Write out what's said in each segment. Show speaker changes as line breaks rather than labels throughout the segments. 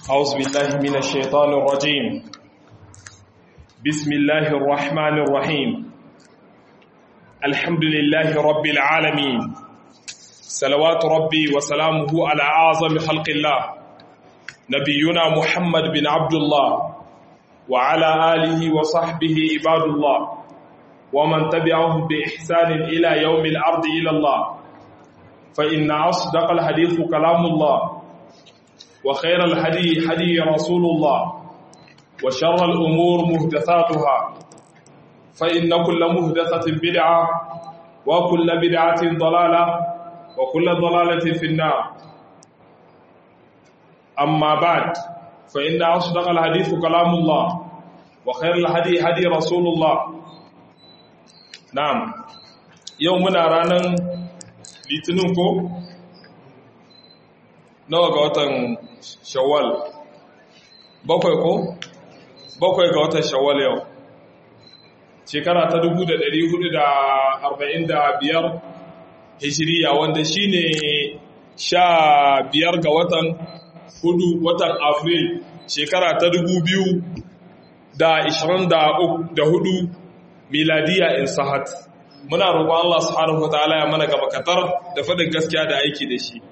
أعوذ بالله من الشيطان الرجيم بسم الله الرحمن الرحيم الحمد لله رب العالمين صلوات ربي وسلامه على أعظم خلق الله نبينا محمد بن عبد الله وعلى آله وصحبه عباد الله ومن تبعهم بإحسان إلى يوم الأرض إلى الله فإن أصدق الحديث كلام الله وخير الهدي هدي رسول الله وشر الأمور مهدثاتها فإن كل مهدثة بدعة وكل بدعة ضلالة وكل ضلالة في النار أما بعد فإن أصدق الحديث كلام الله وخير الهدي هدي رسول الله نعم يومنا رانا لتنكو nawa ga watan shawwal bakwai ko bakwai ga watan shawwal yau shekara ta 1445 hijiriya wanda shine sha biyar ga watan hudu watan afril shekara ta 2024 miladiya in sahat muna roƙon Allah subhanahu wa ta'ala ya mana gaba katar da faɗin gaskiya da aiki da shi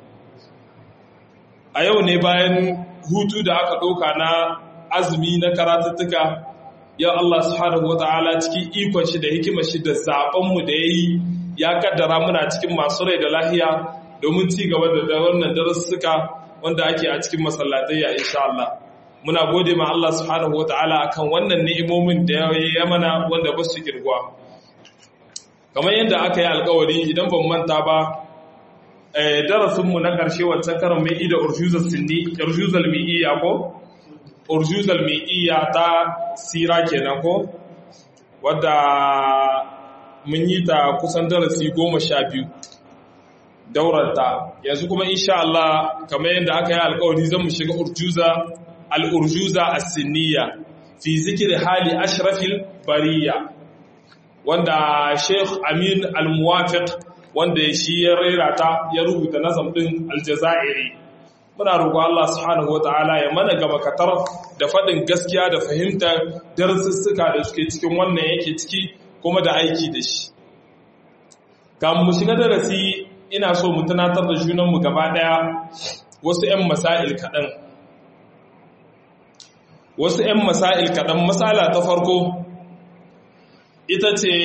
a yau ne bayan hutu da aka ɗauka na azumi na karatuttuka ya Allah subhanahu wa ta'ala cikin ikon shi da hikimar shi da zaɓenmu da ya yi ya kaddara muna cikin masu rai da lahiya domin ci gaba da wannan darussuka wanda ake a cikin masallatai ya insha Allah muna gode ma Allah subhanahu wa ta'ala akan wannan ni'imomin da ya mana wanda ba su kirgwa kamar yadda aka yi alkawari idan ban manta ba darasinmu na ƙarshe wancan karin mai ida urjuzal mi'iyya ko? urjuzal mi'iyya ta sira kenan ko? wadda mun yi ta kusan darasi goma sha biyu daurarta yanzu kuma insha Allah kamar yadda aka yi alkawari zan mu shiga urjuza al'urjuza a sinniya fi zikir hali ashrafil bariya wanda sheikh amin al-muwafiq wanda shi ya rera ta ya rubuta nazam din aljazairi muna roƙo Allah subhanahu wataala ya mana gaba katar da faɗin gaskiya da fahimtar darussuka da suke cikin wannan yake ciki kuma da aiki da shi kamun mu shiga darasi ina so mu tunatar da junanmu gaba ɗaya wasu 'yan masail kaɗan wasu 'yan masail kaɗan masala ta farko ita ce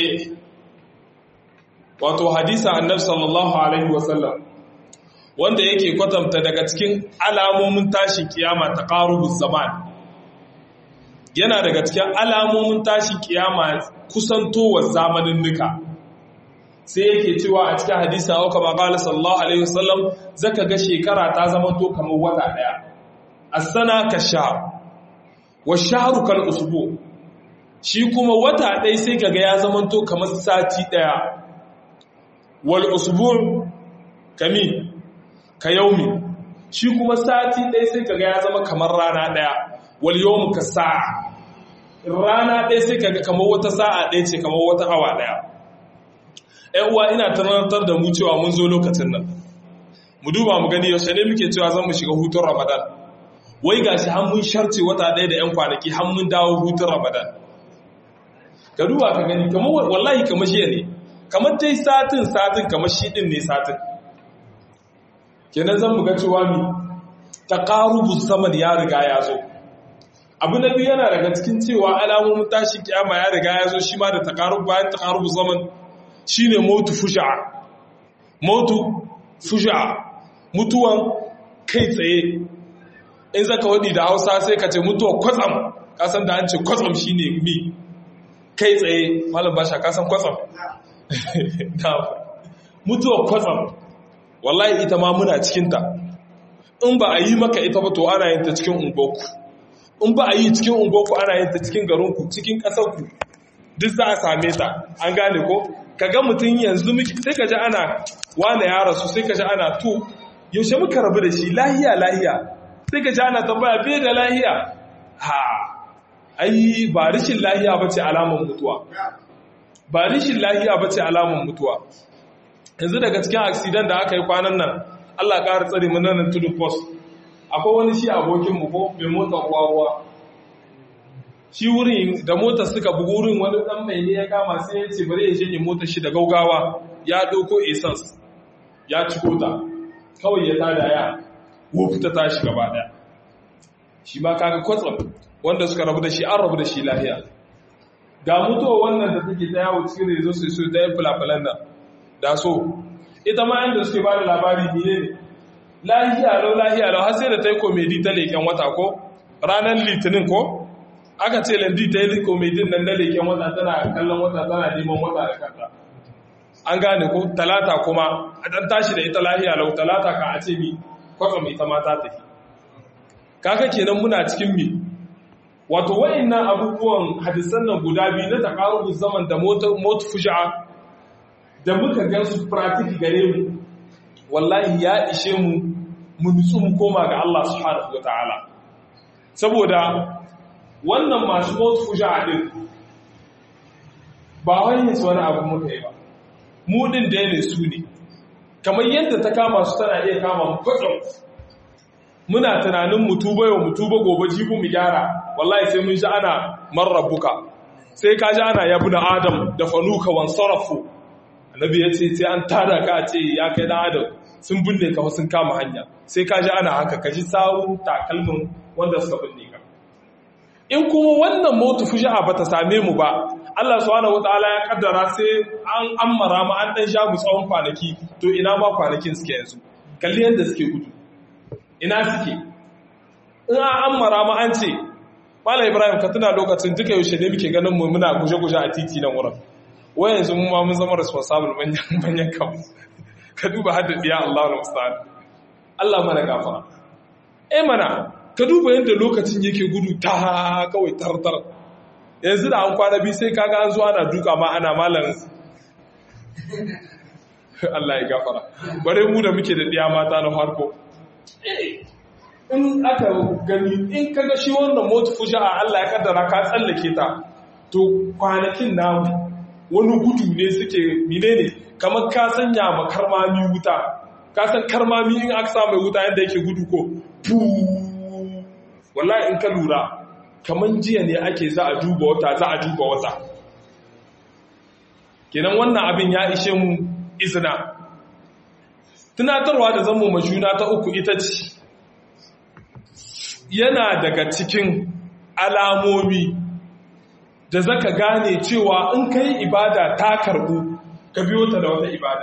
wato hadisa annabi sallallahu alaihi wasallam wanda yake kwatanta daga cikin alamomin tashin kiyama ta qarubuz zaman yana daga cikin alamomin tashin kiyama kusantowar zamanin nuka sai yake cewa a cikin hadisa au kama qala sallallahu alaihi wasallam zaka ga shekara ta zama to kamar wata daya as-sana ka shahr wa shahru kal usbu shi kuma wata ɗaya sai kaga ya zama to kamar sati ɗaya wal usbu' kami ka yaumi shi kuma sati ɗaya sai kaga ya zama kamar rana ɗaya wal yawmu ka sa'a rana ɗaya sai kaga kamar wata sa'a ɗaya ce kamar wata awa ɗaya ƴan uwa ina tunatar da mu cewa mun zo lokacin nan mu duba mu gani yaushe ne muke cewa zan mu shiga hutun ramadan wai gashi har mun sharce wata ɗaya da ƴan kwanaki har mun dawo hutun ramadan ka duba ka gani kamar wallahi kamar shi ne kamar dai satin satin kamar shi din ne satin kenan zan buga cewa mi taqarubu zaman ya riga ya zo abu na biyu yana daga cikin cewa alamomin tashi kiyama ya riga ya zo shi ma da taqarub bayan taqarubu zaman shine mautu fusha'a mautu fusha'a mutuwan kai tsaye in zaka wadi da Hausa sai ka ce mutuwa kwatsam kasan da an ce kwatsam shine mi kai tsaye malam basha kasan kwatsam mutuwar kwatsam wallahi ita ma muna cikinta in ba a yi maka ita ba to ana yin ta cikin ungoku in ba a yi cikin ungoku ana yin ta cikin garinku cikin ƙasarku duk za a same ta an gane ko ka ga mutum yanzu sai ka ji ana wane ya rasu sai ka ji ana to yaushe muka rabu da shi lahiya lahiya sai ka ji ana tambaya bai da lahiya ha ai ba rishin lahiya ba ce alamun mutuwa ba rishin lahiya ba ce alamun mutuwa yanzu daga cikin aksidan da aka yi kwanan nan Allah ƙara tsari mu nan tudu post akwai wani shi abokinmu ko mai motar ruwa shi wurin da motar suka bugu wurin wani dan mai ne ya kama sai ya ce bari ya shanye motar shi da gaugawa ya ɗauko essence ya ciko ta kawai ya tada ya wufta tashi gaba daya shi ma kaga kwatsam wanda suka rabu da shi an rabu da shi lahiya ga mutuwa wannan da take ta yawo cikin rezo su su ta yin fulafulan nan da so ita ma inda suke ba da labari biye ne lahiya lau lahiya lau har sai da ta yi komedi ta leken wata ko ranar litinin ko aka ce landi ta yi komedin nan na leken wata tana kallon wata tana neman wata da kanta an gane ko talata kuma a dan tashi da ita lahiya lau talata ka a ce mi kwatsam ita ma ta tafi kaka kenan muna cikin mi wato wa'annan abubuwan hadisan nan guda biyu na taqarubuz zaman da mot fuja'a da muka gan su practice gare mu wallahi ya ishe mu mu nutsu mu koma ga Allah subhanahu wataala saboda wannan masu mot fuja'a din ba wani su wani abu muka yi ba mu din da ne su ne kamar yadda ta kama su tana iya kama mu kwatsam muna tunanin mu tuba yau mu tuba gobe jibu mu gyara wallahi sai mun ji ana marrabuka sai ka ji ana yabu na adam da fanuka wan sarafu annabi ya ce sai an tada ka a ce ya kai dan adam sun binne ka sun kama hanya sai ka ji ana haka ka ji sawun takalmin wanda suka binne ka in kuma wannan motu fuja'a bata same mu ba Allah subhanahu wataala ya kaddara sai an ammara mu an dan sha mu tsawon kwanaki to ina ma kwanakin suke yanzu kalli yadda suke gudu ina suke in an ammara mu an ce Mala Ibrahim ka tuna lokacin duka yaushe ne muke ganin mu muna guje-guje a titi nan wurin wai yanzu mun ma mun zama responsible manyan manyan kan ka duba hadda diya Allahu musta'an Allah mana gafara eh mana ka duba yadda lokacin yake gudu ta kawai tartar yanzu da an kwana biyu sai kaga an zo ana duka ma ana malam Allah ya gafara bare mu da muke da diya mata na farko in aka gani in kaga shi wannan motu fuja'a Allah ya kaddara ka tsallake ta to kwanakin namu wani gudu ne suke mine ne kamar ka sanya ma karmami wuta ka san karmami in aka sa mai wuta yadda yake gudu ko puu wallahi in ka lura kamar jiya ne ake za a duba wata za a duba wata kenan wannan abin ya ishe mu izina tunatarwa da zama majuna ta uku ita ce yana daga cikin alamomi da zaka gane cewa in ka yi ibada ta karbu ka biyo ta da wata ibada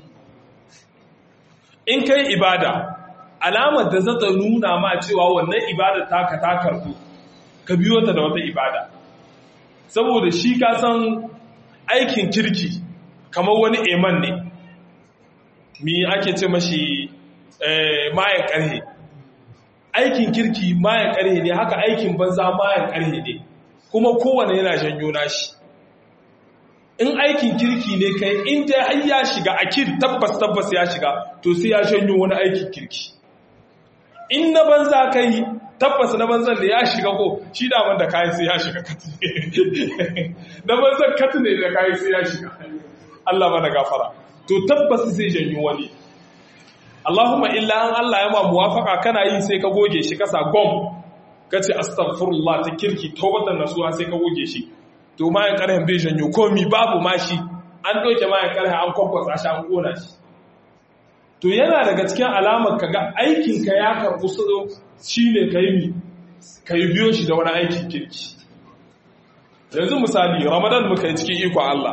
in ka yi ibada alamar da zata nuna ma cewa wannan ibada taka ta karbu ka biyo ta da wata ibada saboda shi ka san aikin kirki kamar wani eman ne mi ake ce mashi mayan karhe aikin kirki mayan karhe ne haka aikin banza mayan karhe ne kuma kowane yana janyo nashi in aikin kirki ne kai in dai har ya shiga akid tabbas tabbas ya shiga to sai ya janyo wani aikin kirki in na banza kai tabbas na banzan da ya shiga ko shi daman da kayan sai ya shiga kati na banzan kati ne da kayan sai ya shiga Allah mana gafara to tabbas zai janyo wani Allahumma illa an Allah ya ma muwafaka kana yi sai ka goge shi kasa gom kace astaghfirullah ta kirki tawbatan nasuha sai ka goge shi to mayan karhen bai janyo komi babu mashi an doke mayan karhen an kwakwasa shi an kona shi to yana daga cikin alamar kaga aikinka ya karɓu shi ne ka yi ka yi biyo shi da wani aikin kirki yanzu misali ramadan muka yi cikin ikon Allah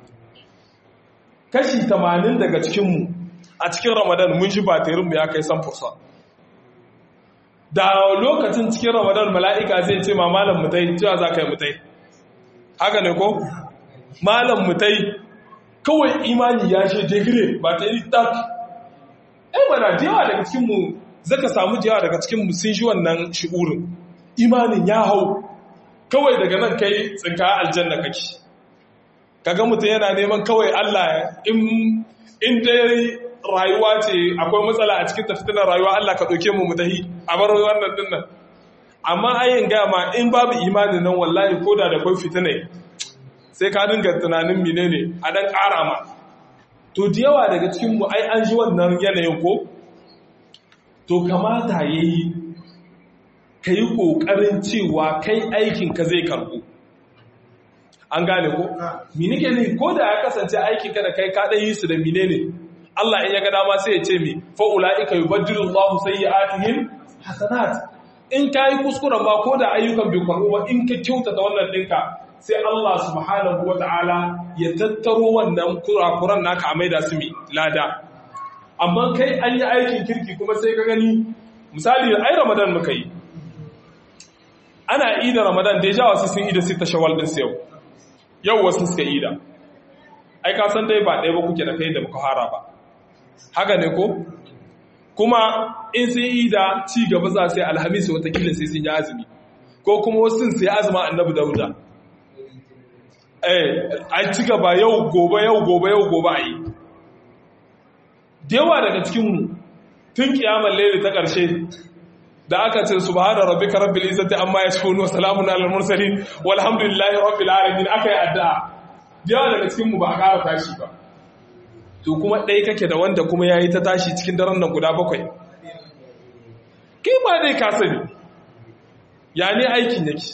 kashi 80 daga cikinmu a cikin ramadan mun shi batirinmu ya kai samfursa da lokacin cikin ramadan mala'ika zai ce ma malam mutai cewa za ka yi mutai haka ne ko malam mutai kawai imani ya shi digire ba ta yi tak ai mana yawa daga cikinmu zaka samu yawa daga cikinmu sun shi wannan shi'urin imanin ya hau kawai daga nan kai tsinka aljanna kake kaga mutum yana neman kawai Allah in in dai rayuwa ce akwai matsala a cikin tafitinar rayuwa Allah ka ɗauke mu mutahi a bar wannan dinnan amma ayin gama in babu imanin nan wallahi ko da da kwai fitinai sai ka dinga tunanin menene a dan ƙara ma to da yawa daga cikinmu ai an ji wannan yanayin ko to kamata ya yi ka yi ƙoƙarin cewa kai aikinka zai karɓo an gane ko? minike ne ko da ya kasance aikinka da kai kaɗai yi su da mine ne Allah in ya ga dama sai ya ce mi fa'ula'ika yi baddilin Allah sai ya atihim hasanat in ka yi kuskuren ba ko da ayyukan bai karɓo ba in ka kyautata wannan ɗinka sai Allah subhanahu wa ta'ala ya tattaro wannan kurakuran naka a maida su mi lada amma kai an yi aikin kirki kuma sai ka gani misali ai ramadan muka yi ana ida ramadan da ya wasu sun ida sita shawal din yau yau wasu suka ida ai ka san dai ba ɗaya ba kuke da kai da muka hara ba haka ne ko kuma in sun ida ci gaba za sai alhamis watakila sai sun yi azumi ko kuma wasu sun sai azuma annabi dauda eh a ci gaba yau gobe yau gobe yau gobe a yi da yawa daga cikinmu tun kiyamar laili ta ƙarshe da aka ce subhana rabbika rabbil izzati amma yasifun wa salamun alal mursalin walhamdulillahi rabbil alamin aka yi addu'a da yawa daga cikinmu ba a ƙara tashi ba to kuma ɗaya kake da wanda kuma yayi ta tashi cikin daren nan guda bakwai kai ma dai ka sani ya ne aikin yake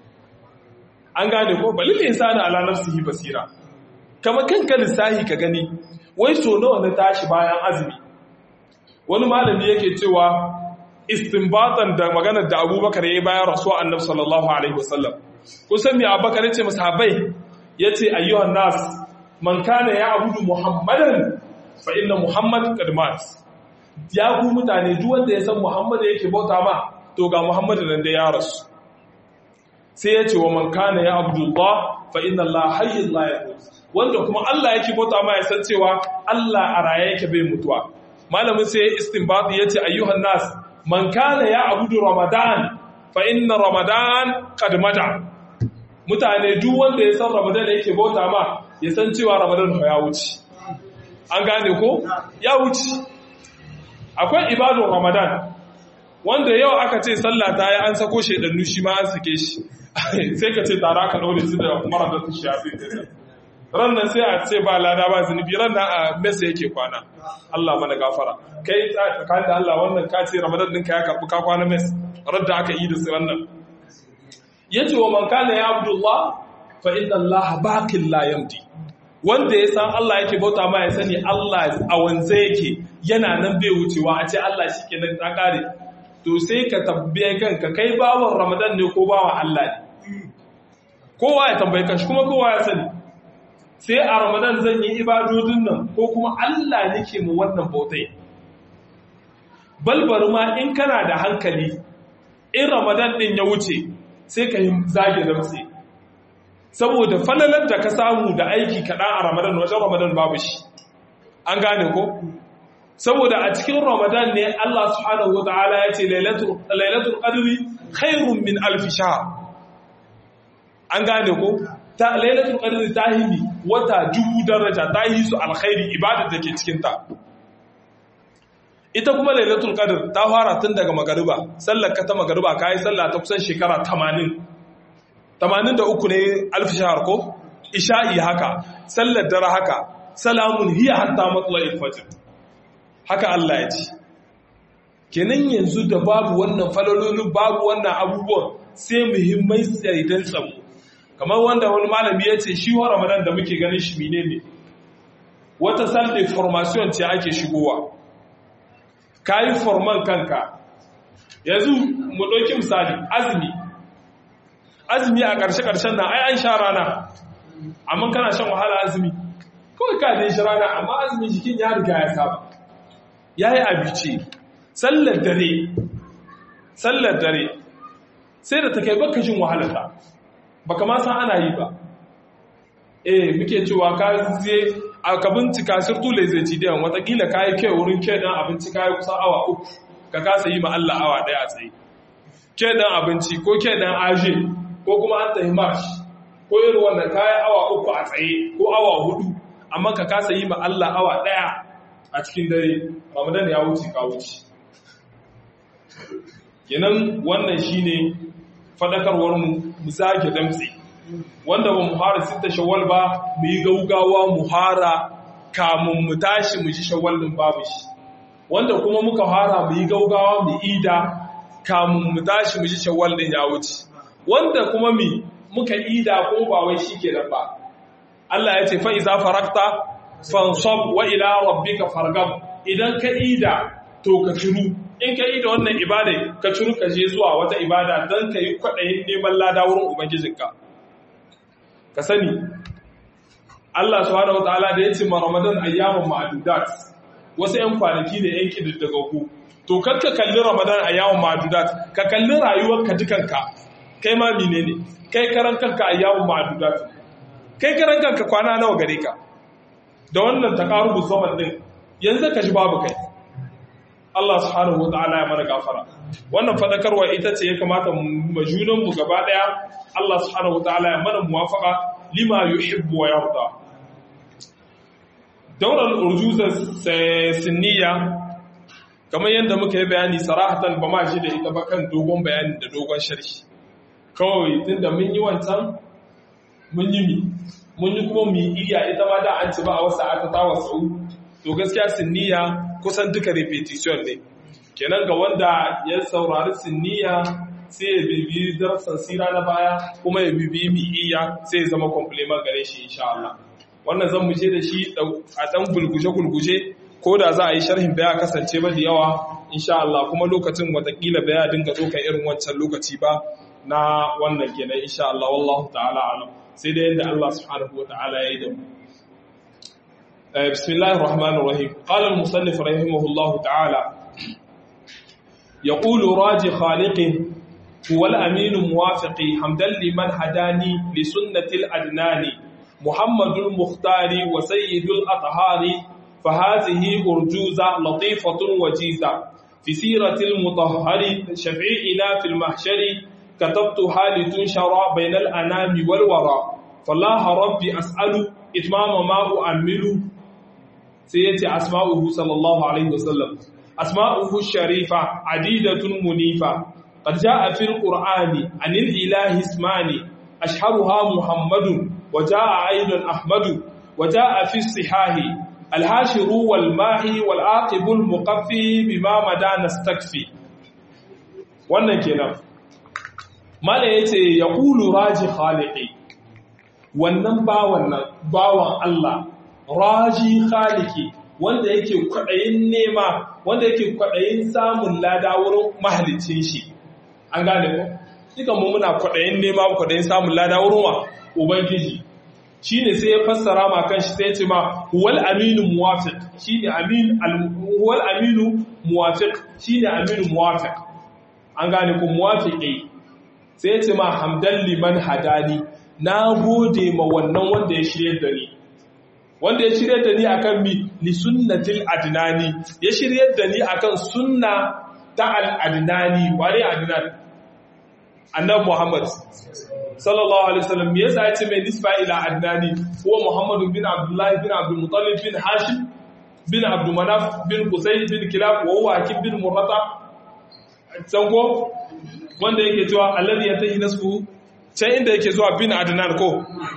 an gane ko balil insani ala nafsihi basira kamar kanka lissahi ka gani wai so nawa na tashi bayan azumi wani malami yake cewa istinbatan da maganar da abubakar ya yi bayan rasuwa annabi sallallahu alaihi wasallam kusan mai abubakar ya ce masahabai ya ce ayyuhan nas man kana ya abudu muhammadan fa inna muhammad kadmat ya ku mutane duk wanda ya san muhammad yake bauta ma to ga muhammad nan da ya rasu sai ya ce wa man kana ya abdullah fa inna allah hayyul la yamut wanda kuma Allah yake bauta ma ya san cewa Allah a raye yake bai mutuwa malamin sai istinbati yace ayyuhan nas man kana ya abudu ramadan fa inna ramadan qad mata mutane duk wanda ya san ramadan yake bauta ma ya san cewa ramadan ya wuce an gane ko ya wuce akwai ibadun ramadan wanda yau aka ce sallah ta yi an sako shedannu shi ma an sake shi sai ka ce tara ka daure su da mara da su shafi ran nan sai a ce ba lada ba zunubi ran nan a mesa yake kwana Allah mana gafara kai tsakanin da Allah wannan ka ce ramadan ɗinka ya karɓi ka kwana mes ran da aka yi da su ran nan ya ce wa man kana ya abdullah fa inna Allah baqin la yamdi wanda ya san Allah yake bauta ma ya sani Allah a wanze yake yana nan bai wucewa a ce Allah shi ke nan ta kare to sai ka tambaye kanka kai bawan ramadan ne ko bawan Allah ne kowa ya tambaye kanshi kuma kowa ya sani sai a ramadan zan yi ibadodin nan ko kuma Allah nake mu wannan bautai balbar ma in kana da hankali in ramadan din ya wuce sai ka yi zage damtse saboda falalar da ka samu da aiki kaɗan a ramadan wajen ramadan babu shi an gane ko saboda a cikin ramadan ne Allah subhanahu wata'ala ya ce lailatul qadri khairun min alf shahr an gane ko ta lailatul qadri ta himi wata dubu daraja ta yi su alkhairi ibadar da ke cikin ta ita kuma lailatul qadr ta fara tun daga magariba sallar ka ta magariba kai sallah ta kusan shekara 80 83 ne alf shahr ko isha'i haka sallar dare haka salamun hiya hatta matla'il fajr haka Allah ya ce kenan yanzu da babu wannan falalolin babu wannan abubuwan sai muhimmai tsaidan tsamu kamar wanda wani malami ya ce shi wa ramadan da muke ganin shi mine ne wata sunday formation ce ake shigowa ka yi forman kanka yanzu mu ɗauki misali azumi azumi a ƙarshe-ƙarshen nan ai an sha rana amma kana shan wahala azumi kawai ka dai shi rana amma azumi jikin ya riga ya saba ya yi abici sallar dare sallar dare sai da ta kai baka jin wahalarta baka ma san ana yi ba eh muke cewa ka je ka bincika sirtu le zai ci dan watakila ka yi kai wurin kai dan abinci ka yi kusan awa uku ka kasa yi ma Allah awa daya a tsaye kai dan abinci ko kai dan aje ko kuma an tafi marsh ko irin wannan ka yi awa uku a tsaye ko awa hudu amma ka kasa yi ma Allah awa daya a cikin dare ramadan ya wuce ka wuce kenan wannan shine fadakarwar mu mu zage damtse wanda ba mu fara sita shawwal ba mu yi gaugawa mu fara kamun mu tashi mu shi shawwal din babu shi wanda kuma muka fara mu yi gaugawa mu ida kamun mu tashi mu ji shawwal din ya wuce wanda kuma mi muka ida ko ba wai shikenan ba Allah ya ce fa iza farakta fansab wa ila rabbika fargab idan ka ida to ka ciru in ka ida wannan ibada ka ciru ka je zuwa wata ibada dan ka yi kwadayin neman lada wurin ubangijinka ka sani Allah subhanahu wataala da ya ce ma Ramadan ayyamun ma'dudat wasu 'yan kwanaki ne 'yan kididdigaggu to kar ka kalli Ramadan ayyamun ma'dudat ka kalli rayuwarka dukanka kai ma menene kai karan kanka ayyamun ma'dudat kai karan kanka kwana nawa gare ka da wannan taqarubuz zaman din yanzu ka ji babu kai Allah subhanahu wataala ya mana gafara wannan fadakarwa ita ce ya kamata mu majunan mu gaba daya Allah subhanahu wataala ya mana muwafaqa lima yuhibbu wa yarda daular urjuzar sinniya kamar yadda muka yi bayani sarahatan ba ma shi da ita ba kan dogon bayani da dogon sharhi kawai tun da mun yi wancan mun yi mi mun yi kuma mi iya ita ma da an ci ba a wasu aka tawa sau to gaskiya sinniya kusan duka repetition ne kenan ga wanda ya saurari sinniya sai ya bibi darsan sira na baya kuma ya bibi mi iya sai ya zama complement gare shi insha Allah wannan zan mu je da shi a dan gulguje-gulguje ko da za a yi sharhin baya kasance ba da yawa insha Allah kuma lokacin watakila baya dinga zo kan irin wancan lokaci ba na wannan kenan insha Allah wallahu ta'ala alam sai da yadda Allah subhanahu wa ta'ala ya yi da mu bismillahir rahmanir rahim qala al musannif rahimahullahu ta'ala يقول راجي خالقه هو الأمين موافقي حمدا لمن هداني لسنة الأدنان محمد المختار وسيد الأطهار فهذه أرجوزة لطيفة وجيزة في سيرة المطهر شفعينا في المحشر كتبتها لتنشر بين الأنام والورى فالله ربي أسأل إتمام ما أؤمل سيأتي أسماؤه صلى الله عليه وسلم أسماؤه الشريفة عديدة منيفة قد جاء في القرآن عن الإله اسمان أشهرها محمد وجاء أيضا أحمد وجاء في الصحاح الهاشر والماهي والعاقب المقفي بما مدى نستكفي wannan kenan mala yace yaqulu raji khaliqi wannan bawan nan bawan Allah raji khaliqi wanda yake kwadayin nema wanda yake kwadayin samun lada wurin mahalicin shi an gane ko dukan mu muna kwadayin nema kwadayin samun lada wurin wa ubangiji shine sai ya fassara ma kanshi sai ya ce ma huwal aminu muwafiq shine amin huwal aminu muwafiq shine aminu muwafiq an gane ku muwafiqi sai ya ce ma hamdan liman hadani na gode ma wannan wanda ya shirye da ni wanda ya shirye da ni akan mi li sunnatil adnani ya shirye da ni akan sunna ta al adnani ware adnan annabi muhammad sallallahu alaihi wasallam me yasa yace mai nisba ila adnani huwa muhammad bin abdullah bin abdul muttalib bin hashim bin abdul manaf bin qusay bin kilab wa huwa hakim bin murrata sango wanda yake cewa alladhi yatahi nasbu can inda yake zuwa bin adnan ko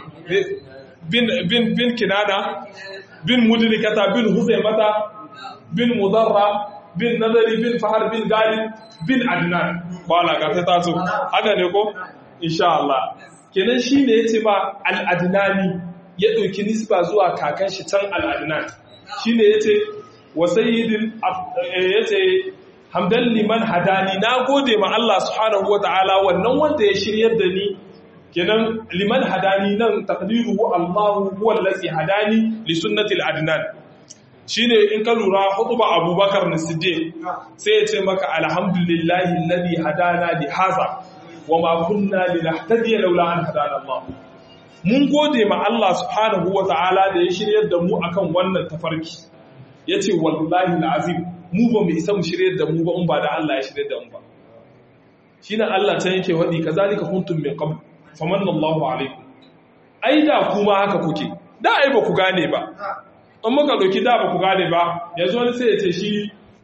bin bin bin kinana bin mudlikata bin huzaimata bin mudarra bin nadari bin fahar bin galib bin adnan wala ga ta taso haka ne ko insha Allah kenan shine yace ba al-adnani ya dauki nisba zuwa kakan shi can al-adnan shine yace wa sayyidil yace hamdan liman hadani na gode ma Allah subhanahu wataala wannan wanda ya shiryar da ni kenan liman hadani nan taqdiruhu Allah huwa allazi hadani li sunnati al-adnan shine in ka lura hutuba Abubakar na Siddiq sai ya ce maka alhamdulillahi alladhi hadana li hadha wama kunna linahtadiya laula an hadana Allah mun gode ma Allah subhanahu wataala da ya shiryar da mu akan wannan tafarki yace wallahi alazim mu ba mu isa mu shiryar da mu ba in ba da Allah ya shiryar da mu ba shine Allah ta yake wadi kazalika kuntum min qabl famanna Allahu alaikum ai da kuma haka kuke da ai ba ku gane ba in muka doki da ba ku gane ba yanzu wani sai ya ce shi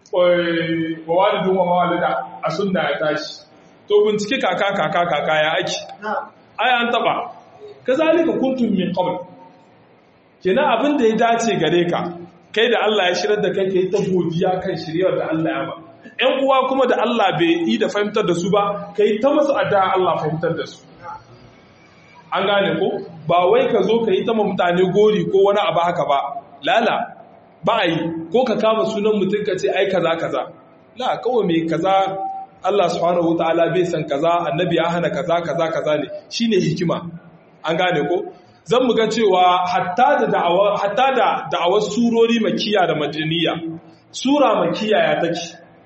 wa walidun wa mawalida a sunna ya tashi to bincike kaka kaka kaka ya aiki ai an taba kazalika kuntum min qabl kenan abin da ya dace gare ka kai da Allah ya shirar da kai kai ta godiya kan shiryar da Allah ya ba ƴan uwa kuma da Allah bai yi da fahimtar da su ba kai ta masu addu'a Allah fahimtar da su an gane ko ba wai ka zo ka yi ta mutane gori ko wani abu haka ba lala ba a yi ko ka kama sunan mutum ka ce ai kaza kaza la kawai mai kaza Allah subhanahu wataala bai san kaza annabi ya hana kaza kaza kaza ne shine hikima an gane ko zan mu ga cewa hatta da da'awa hatta da da'awar surori makiya da madaniya sura makiya ya take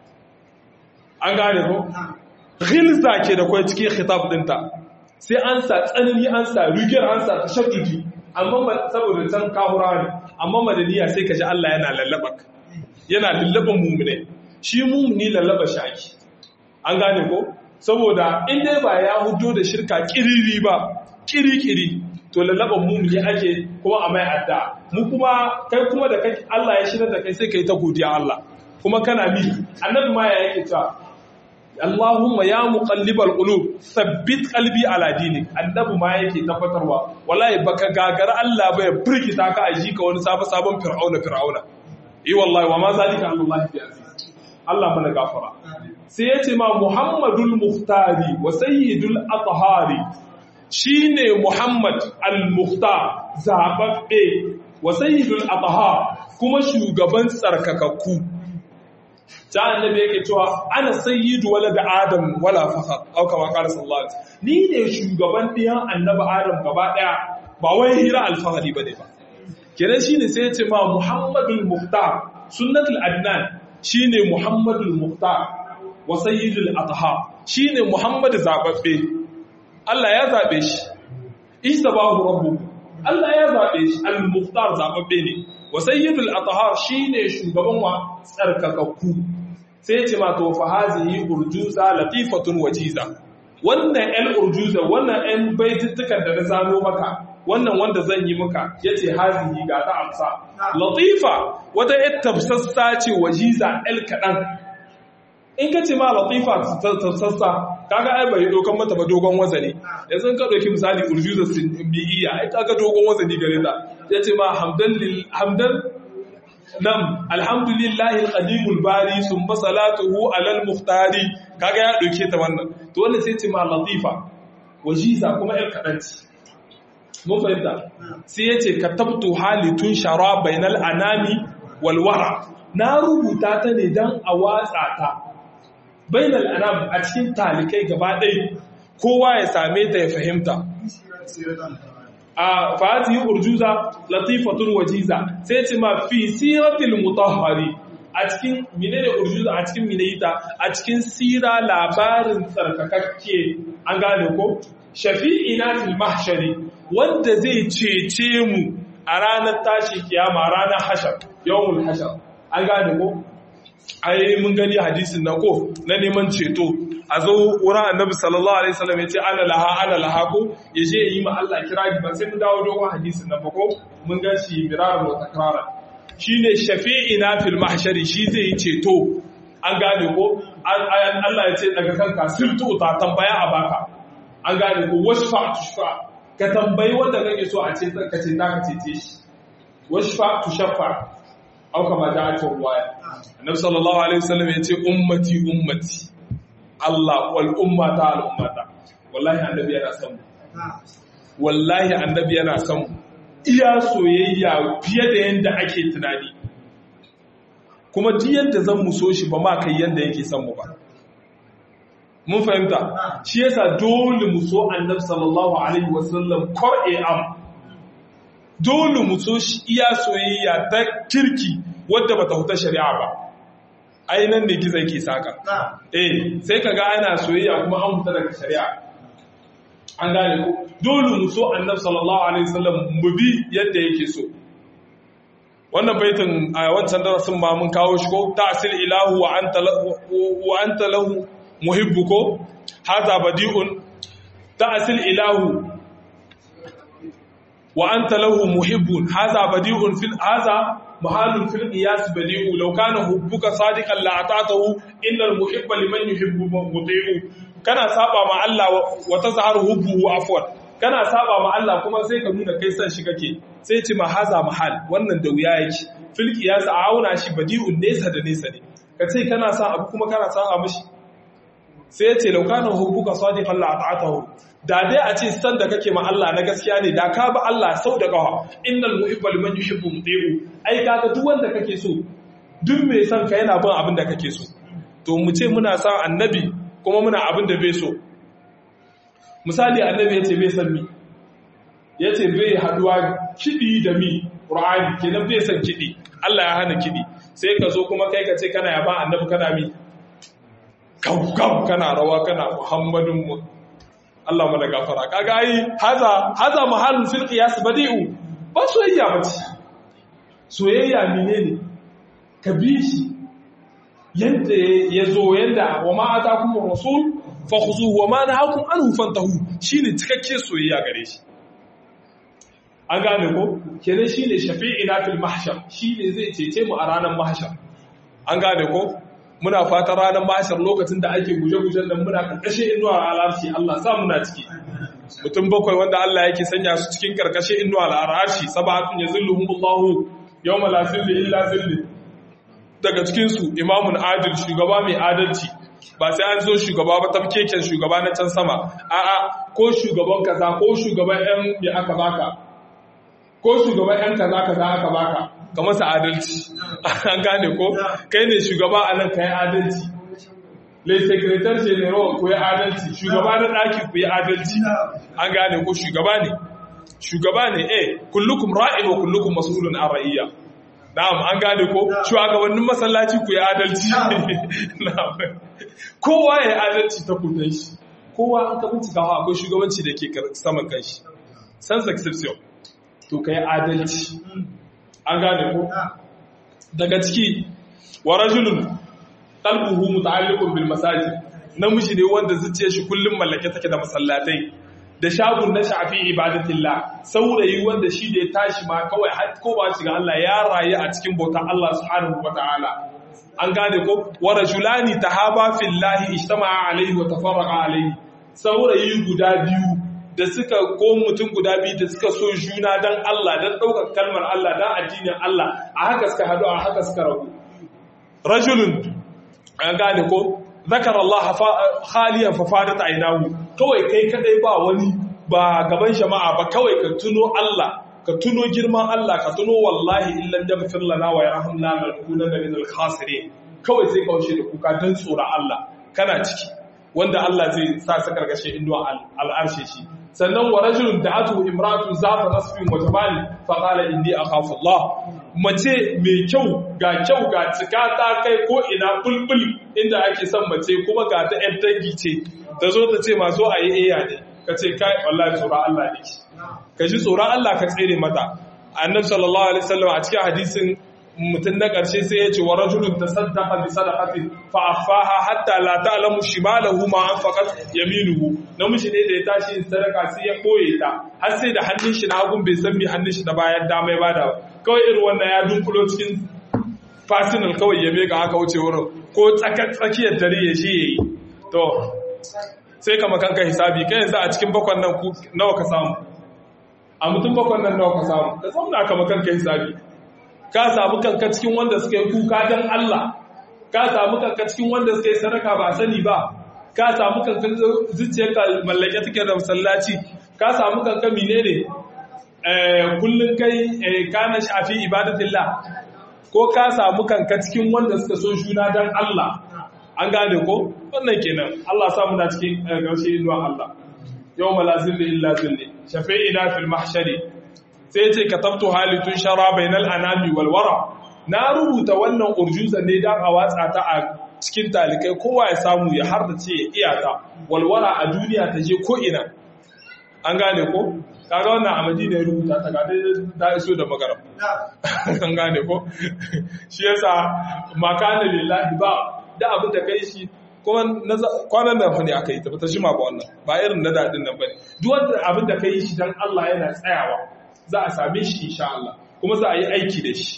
an gane ko ghilza ke da kai cikin khitab dinta sai an sa tsanani an sa rigar an sa tashaddudi amma saboda can kahura ne amma madaniya sai ka ji Allah yana lallaba yana lallaban mumune shi mumuni lallaba shaki an gane ko saboda in dai ba ya hudo da shirka kiriri ba kiri-kiri to lallaban mumuni ake kuma a mai adda mu kuma kai kuma da kai Allah ya shirar da kai sai kai ta godiya Allah kuma kana mi annabi ma ya yake ta Allahumma ya muqallibal qulub thabbit qalbi ala dinik annabi ma yake tabbatarwa wallahi baka gagara Allah ba ya burkita ka aji ka wani sabon sabon fir'auna fir'auna eh wallahi wa ma zalika Allah bi aziz Allah mana gafara sai yace ma Muhammadul Muhtari wa sayyidul athhari shine Muhammad al-Mukhtar zababbe wa sayyidul athhar kuma shugaban tsarkakakku ta annabi yake cewa ana sayyidu wala da adam wala fakhar au kama qala sallallahu alaihi ni ne shugaban diyan annabi adam gaba daya ba wai hira alfahari bane ba kenan shine sai ya ce ma muhammadul muhtar sunnatul adnan shine muhammadul muhtar wa sayyidul athhar shine muhammad zababbe Allah ya zabe shi isabahu rabbuhu Allah ya zabe shi al-muhtar zababbe ne wa sayyidul athhar shine shugaban wa tsarkakakku sai ce ma to fa hazihi urjuza latifatun wajiza wannan ɗan urjuza wannan ɗan baitittukan da na zano maka wannan wanda zan yi maka yace hazihi ga ta amsa latifa wata ƴar tafsassa ce wajiza ɗan kaɗan in ka ce ma latifa tafsassa kaga ai bai dokan mata ba dogon wazani yanzu ka ɗauki misali urjuza bi'iyya ai kaga dogon wazani gare ta yace ma hamdan lil hamdan nam alhamdulillahi alqadimul bari summa salatuhu alal muhtari kaga ya dauke ta wannan to wannan sai ce ma latifa wajiza kuma yar kadanci mun fahimta sai yace katabtu halitun shara bainal anami wal wara na rubuta ta ne dan a watsa ta bainal anam a cikin talikai gaba ɗaya kowa ya same ta ya fahimta a fatihi urjuza latifatun wajiza sai ce ma fi siratil mutahhari a cikin menene urjuza a cikin minayita a cikin sira labarin tsarkakakke an gane ko shafi'ina fil mahshari wanda zai cece mu a ranar tashi kiyama ranar hashar yawmul hashar an gane ko ai mun gani hadisin na ko na neman ceto a zo wurin annabi sallallahu alaihi wasallam ya ce ana laha ana laha ko ya je yi ma Allah kirari ba sai mun dawo dogon hadisin na ko mun ga shi mirarar wa takrara shine shafi'ina fil mahshari shi zai yi ceto an gane ko Allah ya ce daga kanka sirtu ta tambaya a baka an gane ko washfa tushfa ka tambayi wanda kake so a ce ka ce ka cece shi washfa tushfa au kama da ake ruwaya annabi sallallahu alaihi wasallam ya ce ummati ummati Allah wal ummata al ummata wallahi annabi yana son mu wallahi annabi yana son mu iya soyayya fiye da yanda ake tunani kuma duk yanda zan mu so shi ba ma kai yanda yake son mu ba mun fahimta shi yasa dole mu so annabi sallallahu alaihi wasallam qur'an am dole mu so shi iya soyayya ta kirki wadda bata huta shari'a ba ainihin da gizo ke saka eh sai ka ga ana soyayya kuma an huta daga shari'a an gane ko dole mu so annabi sallallahu alaihi wasallam mu bi yadda yake so wannan baitin a wancan darasin ma mun kawo shi ko ta'sil ilahu wa anta wa anta lahu muhibbu ko hadha badi'un ta'sil ilahu wa anta lahu muhibbun hadha badi'un fil hadha محال في القياس بديع لو كان حبك صادقا لاطعته ان المحب لمن يحب مطيع kana saba ma Allah wa tazharu hubbuhu afwan kana saba ma Allah kuma sai ka nuna kai san shi kake sai ce ma haza mahal wannan da wuya yake fil qiyas a auna shi badi'un nesa da nesa ne ka ce kana sa abu kuma kana sa a mishi sai ya ce laukana hubbuka sadiqan la ata'atahu da dai a ce san da kake ma Allah na gaskiya ne da ka ba Allah sau da kawa innal muhibba liman yuhibbu muti'u ai kaga duk wanda kake so duk mai son ka yana bin abin da kake so to mu ce muna son annabi kuma muna abin da bai so misali annabi yace bai san mi yace bai haduwa kidi da mi qur'ani kenan bai san kidi Allah ya hana kidi sai ka zo kuma kai ka ce kana yaba annabi kana mi kau kana rawa kana muhammadun mu Allah mana gafara kaga ai haza haza mahallun fil qiyas badi'u ba soyayya bace soyayya menene ka bi shi yanda yazo yanda wa ma atakum rasul fakhuzuhu wa ma nahakum anhu fantahu shine cikakke soyayya gare shi an gane ko kenan shine shafi'ina fil mahshar shine zai cece mu a ranar mahshar an gane ko muna fatan ranar mahshar lokacin da ake guje-gujen nan muna karkashin inuwa al'arshi Allah sa muna ciki mutum bakwai wanda Allah yake sanya su cikin karkashin inuwa al'arshi sabatun yazilluhumullahu yawma la zilla illa zilli daga cikin su imamun adil shugaba mai adalci ba sai an zo shugaba ba tafkeken shugaba na can sama a'a ko shugaban kaza ko shugaban yan me aka baka ko shugaban yan kaza kaza aka baka ka masa adalci an gane ko kai ne shugaba a nan ka yi adalci le secretary general ku yi adalci shugaba na ɗaki ku yi adalci an gane ko shugaba ne shugaba ne eh kullukum ra'in wa kullukum mas'ulun an ra'iyya na'am an gane ko shugabannin masallaci ku yi adalci na'am kowa ya yi adalci ta kudan shi kowa an ka bincika akwai shugabanci da ke saman kanshi sans exception to ka yi adalci an gane ko daga ciki wa rajulun qalbuhu muta'alliqun bil masajid namiji ne wanda zuciyar shi kullum mallake take da masallatai da shagun na shafi ibadatillah saurayi wanda shi da ya tashi ma kawai har ko ba shiga Allah ya rayu a cikin bautar Allah subhanahu wataala an gane ko wa rajulani tahaba fillahi ijtama'a alaihi wa tafarraqa alaihi saurayi guda biyu da suka ko mutum guda biyu da suka so juna don Allah don ɗaukar kalmar Allah don addinin Allah a haka suka haɗu a haka suka rabu rajulun an gane ko zakar Allah khaliyan fafadat ainahu kawai kai kadai ba wani ba gaban jama'a ba kawai ka tuno Allah ka tuno girman Allah ka tuno wallahi illan yaghfir lana wa yarhamna lanakunanna minal khasirin kawai sai kaushe da kuka don tsoron Allah kana ciki wanda Allah zai sa su karkashin inuwa al'arshe shi sannan wa rajulun da'atu imratu zata nasbin wa jamali fa qala inni akhafu Allah mace mai kyau ga kyau ga cika ta kai ko ina bulbul inda ake son mace kuma ga ta yan dangi ce ta zo ta ce ma zo a yi iya ne ka ce kai wallahi tsoron Allah ne ka ji tsoron Allah ka tsere mata annabi sallallahu alaihi wasallam a cikin hadisin mutum na ƙarshe sai ya ce wa rajulun tasaddaqa bi sadaqatin fa afaha hatta la ta'lamu shimalahu ma anfaqat yaminuhu namiji ne da ya tashi sadaka sai ya koye ta har sai da hannun shi na hagun bai san me hannun shi na bayan dama ya bada kawai irin wannan ya dunkulo cikin fasinal kawai ya mega haka wuce wurin ko tsakiyar dare ya je yayi to sai kama kanka hisabi kai yanzu a cikin bakwan nan nawa ka samu a mutum bakwan nan nawa ka samu ka zauna kama kanka hisabi ka samu kanka cikin wanda suka yi kuka don Allah ka samu kanka cikin wanda suka yi sadaka ba sani ba ka samu kanka zuciyarka mallake take da masallaci ka samu kanka menene kullun kai kana shafi ibadatillah ko ka samu kanka cikin wanda suka so juna don Allah an gane ko wannan kenan Allah samu na cikin gaushe inuwa Allah yau malazilli illa zilli shafi'ina fil mahshari sai ce ka tabto halittun shara bainal anami walwara na rubuta wannan urjuza ne don a watsa ta a cikin talikai kowa ya samu ya har da ce ya iyata walwara a duniya ta je ko'ina an gane ko kaga wannan a madina ya rubuta ta gada da iso da magaram an gane ko shi yasa makana lillahi ba da abin da kai shi kuma kwanan nan ne aka yi ta ta shima ba wannan ba irin na daɗin nan ba ne duk wanda abin da ka yi shi don Allah yana tsayawa za a same shi insha Allah kuma za a yi aiki da shi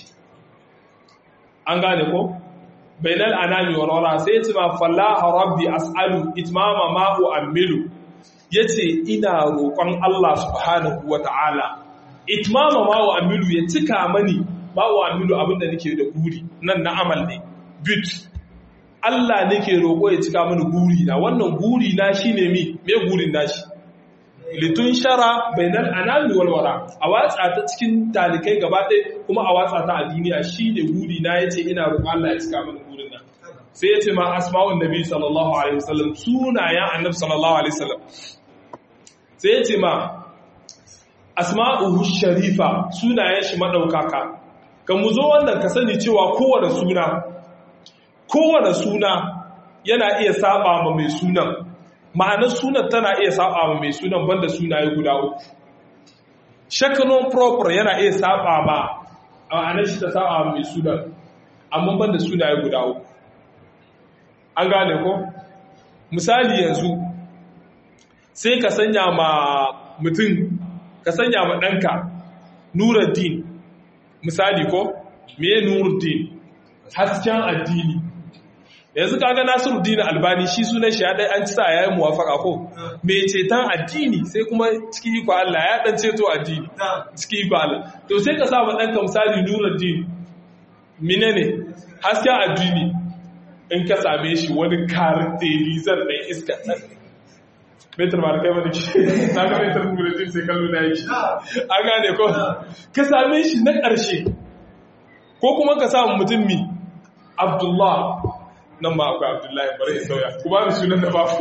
an gane ko bainal anami wa rara sai yace ma fallaha rabbi as'alu itmama ma u'ammilu yace ina roƙon Allah subhanahu wata'ala itmama ma u'ammilu ya cika mani ma wa amilu abinda nake da guri nan na amal ne bit Allah nake roƙo ya cika mini guri na wannan guri na shine mi me gurin nashi litun shara bainal anami wal wara a watsa ta cikin talikai gaba ɗaya kuma a watsa ta a duniya shine guri na yace ina roƙon Allah ya cika mini gurin nan sai yace ma asma'un nabi sallallahu alaihi wasallam sunayen annabi sallallahu alaihi wasallam sai yace ma asma'uhu sharifa sunayen shi madaukaka kan mu zo wannan ka sani cewa kowane suna kowane suna yana iya saba ma mai sunan ma'anar sunan tana iya saba ma mai sunan banda sunaye guda uku shakanon proper yana iya saba ma ma'anar shi ta saba ma mai sunan amma banda sunaye guda uku an gane ko misali yanzu sai ka sanya ma mutum ka sanya ma ɗanka nuruddin misali ko me nuruddin hasken addini yanzu kaga nasiruddin albani shi sunan shi ya dai an ci sa yayin muwafaka ko me ceton addini sai kuma ciki iko Allah ya dan ceto addini ciki iko Allah to sai ka sa ma ɗanka misali nuruddin menene hasken addini in ka same shi wani karakterizar mai iska metar ba da kai wani ke na ga metar bulletin sai kallo na yake an gane ko ka same shi na ƙarshe ko kuma ka samu mutum mi abdullah nan ba akwai abdullahi bari ya sauya ku ba ni sunan da babu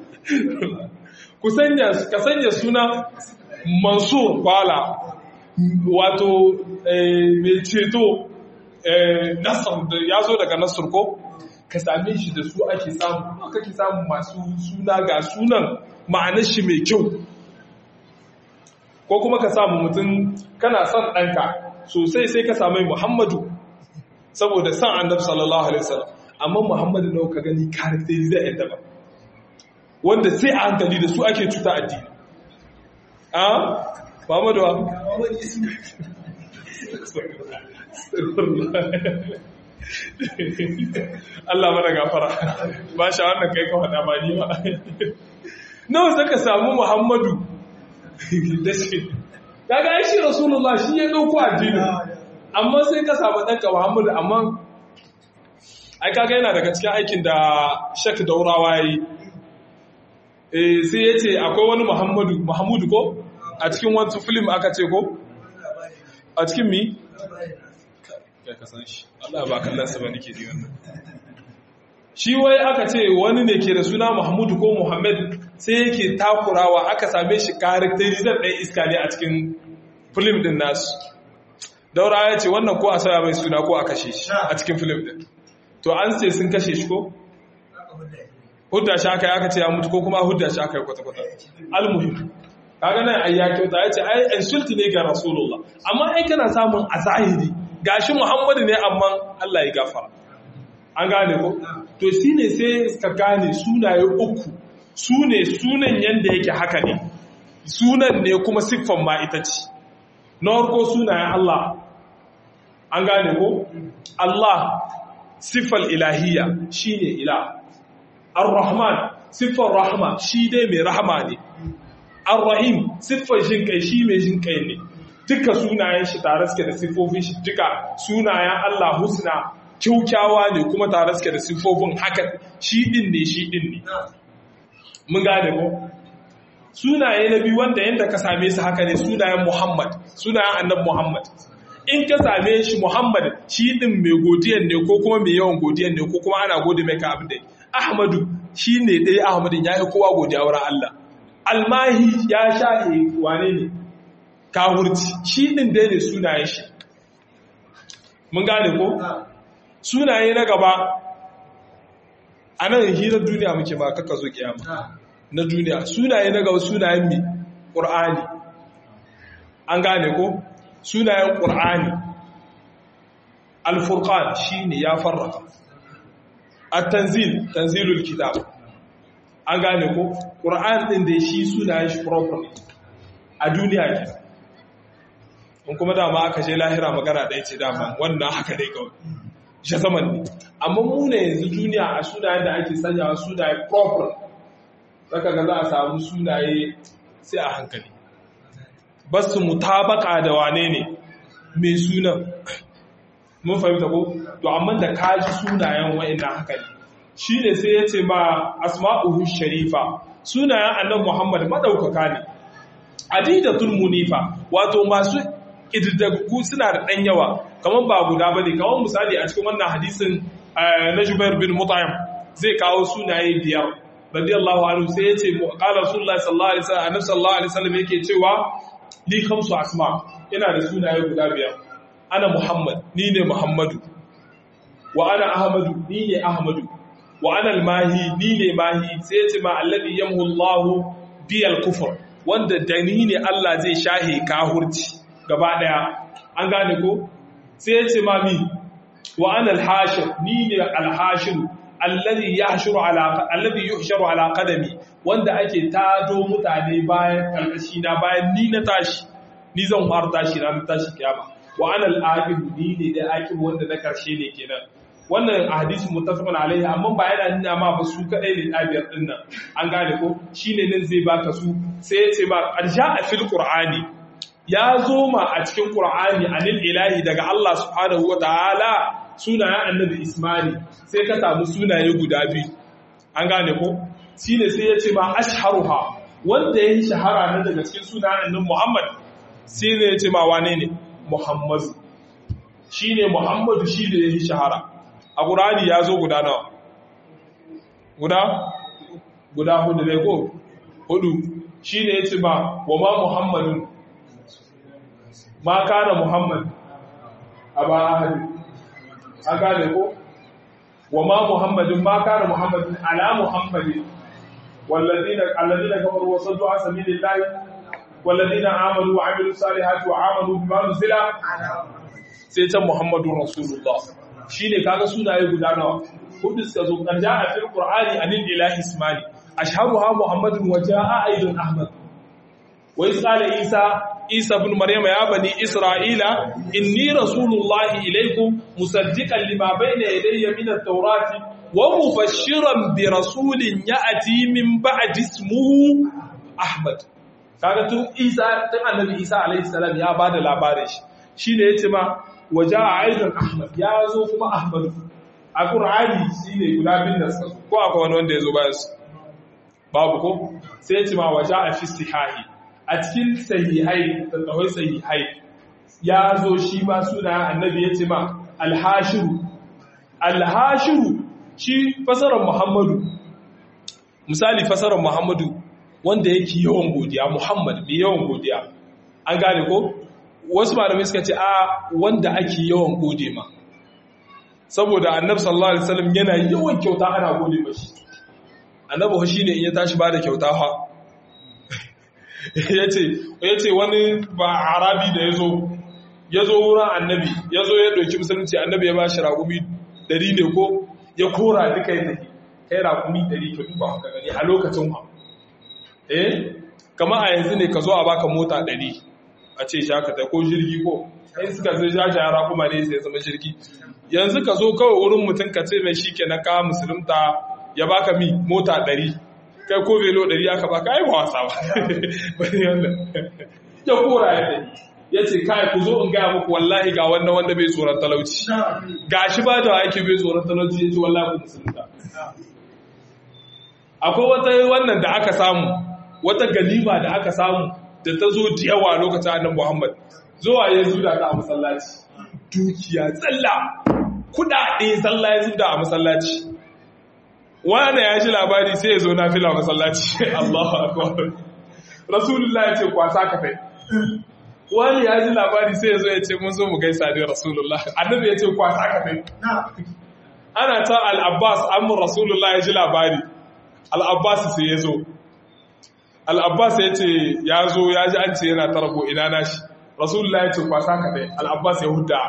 ku sanya ka sanya suna mansur kwala wato mai ceto nasar da ya zo daga nasar ko ka same shi da su ake samu kake samu masu suna ga sunan ma'anar shi mai kyau ko kuma ka samu mutum kana son ɗanka sosai sai ka same muhammadu saboda son annabi sallallahu alaihi wasallam amma muhammadu nawa ka gani karakteri da yadda ba wanda sai a hankali da su ake cuta addini a muhammadu wa Allah mana gafara ba sha wannan kai ka faɗa ba ni ba nawa saka samu Muhammadu da shi kaga ai shi Rasulullah shi ya dauko addini amma sai ka samu danka Muhammadu amma ai kaga yana daga cikin aikin da Sheikh Daurawa yayi eh sai yace akwai wani Muhammadu Muhammadu ko a cikin wani film aka ce ko a cikin mi ya kasan shi Allah ba kallon sa ba nake ji wannan shi wai aka ce wani ne ke da suna Muhammadu ko Muhammad sai yake takurawa aka same shi karakterizar ɗaya iska ne a cikin film din nasu daura ya ce wannan ko a sauya mai suna ko a kashe shi a cikin film din to an ce sun kashe shi ko hudda shi aka yi aka ce ya mutu ko kuma hudda shi aka yi kwata-kwata almuhim kaga nan ai ya kyauta ya ce ai insulti ne ga rasulullah amma ai kana samun a zahiri gashi muhammadu ne amma Allah ya gafara an gane ko to shi ne sai ka gane sunaye uku su ne sunan yanda yake haka ne sunan ne kuma siffan ma ita ce na harko sunayen Allah an gane ko Allah siffar ilahiyya shine ilah ar-rahman siffar rahma shi dai mai rahama ne ar-rahim siffar jin kai shi mai jin kai ne duka sunayen shi tare suke da siffofin shi duka sunayen Allah husna kyaukyawa ne kuma tare suke da siffofin haka shi din ne shi din ne mun gane ko sunaye na biyu wanda yanda ka same su haka ne sunayen Muhammad sunayen annabi Muhammad in ka same shi Muhammad shi din mai godiyan ne ko kuma mai yawan godiyan ne ko kuma ana gode mai ka abin da Ahmadu shi ne ɗaya Ahmadin ya yi kowa godiya wurin Allah almahi ya shahe wane ne kahurci shi ɗin dai ne sunayen shi mun gane ko sunaye na gaba a nan hirar duniya muke ba kaka zo kiyama na duniya sunaye na gaba sunayen mi ƙur'ani an gane ko sunayen ƙur'ani alfurqan shi ne ya farraka at-tanzil tanzilul kitab an gane ko ƙur'an ɗin da shi sunayen shi properly a duniya ke in kuma dama aka je lahira magana ɗaya ce dama wannan haka dai kawai shi zaman ne amma mu ne yanzu duniya a sunayen da ake sanyawa sunaye proper zaka ga za a samu sunaye sai a hankali ba su mutabaka da wane ne mai sunan mun fahimta ko to amma da kaji sunayen wa'annan haka ne shine sai ya ce ma asma'uhu sharifa sunayen annabi Muhammad madaukaka ne adidatul munifa wato masu ididdagu suna da dan yawa kamar ba guda bane kamar misali a cikin wannan hadisin na Jubair bin Mut'im zai kawo sunaye biyar radiyallahu anhu sai ya ce qala rasulullahi sallallahu alaihi wasallam annabi sallallahu alaihi wasallam yake cewa ni kamsu asma ina da sunaye guda biyar ana Muhammad ni ne Muhammadu wa ana Ahmadu ni ne Ahmadu wa ana al-mahi ni ne mahi sai ce ma alladhi yamhu Allahu bi al-kufr wanda da ni ne Allah zai shahe kahurci gaba daya an gane ko sai ce ma mi wa ana al-hashir ni ne al-hashir alladhi yahshuru ala alladhi yuhsharu ala qadami wanda ake tado mutane bayan karkashi na bayan ni na tashi ni zan fara tashi ranar tashi kiyama wa ana al-aqib ni ne da aqib wanda na karshe ne kenan wannan hadisi muttafaqun alaihi amma ba yana nuna ma ba su kadai ne dabiyar din nan an gane ko shine nan zai baka su sai ya ce ba qarsha a fil qur'ani ya zo ma a cikin qur'ani anil ilahi daga Allah subhanahu wataala sunayen annabi isma'il sai ka samu sunaye guda biyu an gane ko shine sai ya ce ma ashharuha wanda yayi shahara na daga cikin sunayen annabi Muhammad sai ne ya ce ma wane ne Muhammadu shine Muhammadu shi da yayi shahara a ƙurani ya zo guda nawa guda guda hudu ne ko hudu shi ne ya ce ma wa ma muhammadin ma kana muhammad a ba ahadi an gane ko wa ma muhammadin ma kana muhammadin ala muhammadin والذين الذين كفروا وصدوا عن سبيل الله والذين آمنوا وعملوا الصالحات وآمنوا بما نزل سيدنا محمد رسول الله shi ne kaga sunaye guda nawa hudu suka zo kan ja'a fil qur'ani anil ilahi ismani ashharuha muhammadun wa ja'a aidan ahmad wa isqala isa isa ibn maryam ya bani isra'ila inni rasulullahi ilaykum musaddiqan lima bayna yadayya min at-taurati wa mubashiran bi rasulin ya'ti min ba'di ismuhu ahmad kaga tun isa tun annabi isa alayhi salam ya bada labarin shi shine yace ma waje a aizan ahmad ya zo kuma ahmad a ƙur'ani shi ne guda bin da suka ko akwai wani wanda ya zo bayan su babu ko sai ci ma waje a fi sihahi a cikin sahihai tattawai sahihai ya zo shi ma suna annabi ya ce ma alhashiru alhashiru shi fasarar muhammadu misali fasarar muhammadu wanda yake yawan godiya muhammad mai yawan godiya an gane ko wasu malamai suka ce a wanda ake yawan gode ma saboda annabi sallallahu alaihi wasallam yana yawan kyauta ana gode mashi annabi shi ne in ya tashi bada kyauta ha yace yace wani ba arabi da yazo yazo wurin annabi yazo ya dauki musulunci annabi ya bashi ragumi 100 ne ko ya kora duka ya tafi kai ragumi 100 ka duba ka gani a lokacin ha eh kama a yanzu ne ka zo a baka mota 100 a ce shakata ko jirgi ko in suka zai jaja yara kuma ne sai zama jirgi yanzu ka zo kawai wurin mutum ka ce mai shi ke na kawo musulunta ya baka mi mota ɗari kai ko velo ɗari aka baka ai ba wasa ba wani wannan ya kora ya ɗari ya ce kai ku zo in gaya muku wallahi ga wannan wanda bai tsoron talauci ga shi ba da ake bai tsoron talauci ya ce wallahi ku musulunta akwai wata wannan da aka samu wata ganima da aka samu da ta zo da yawa lokacin annan Muhammad zuwa ya zuda ta a masallaci dukiya tsalla kudade tsalla ya zuda a masallaci wanda ya ji labari sai ya zo na fila masallaci Allahu akbar Rasulullah ya ce kwasa ka kai wani ya ji labari sai ya zo ya ce mun zo mu gaisa da Rasulullah annabi ya ce kwasa ka kai ana ta al-Abbas amma Rasulullah ya ji labari al-Abbas sai ya zo al'abbas ya ce ya zo ya ji an ce yana tarbo ina nashi rasulullah ya ce kwasa ka dai al'abbas ya huda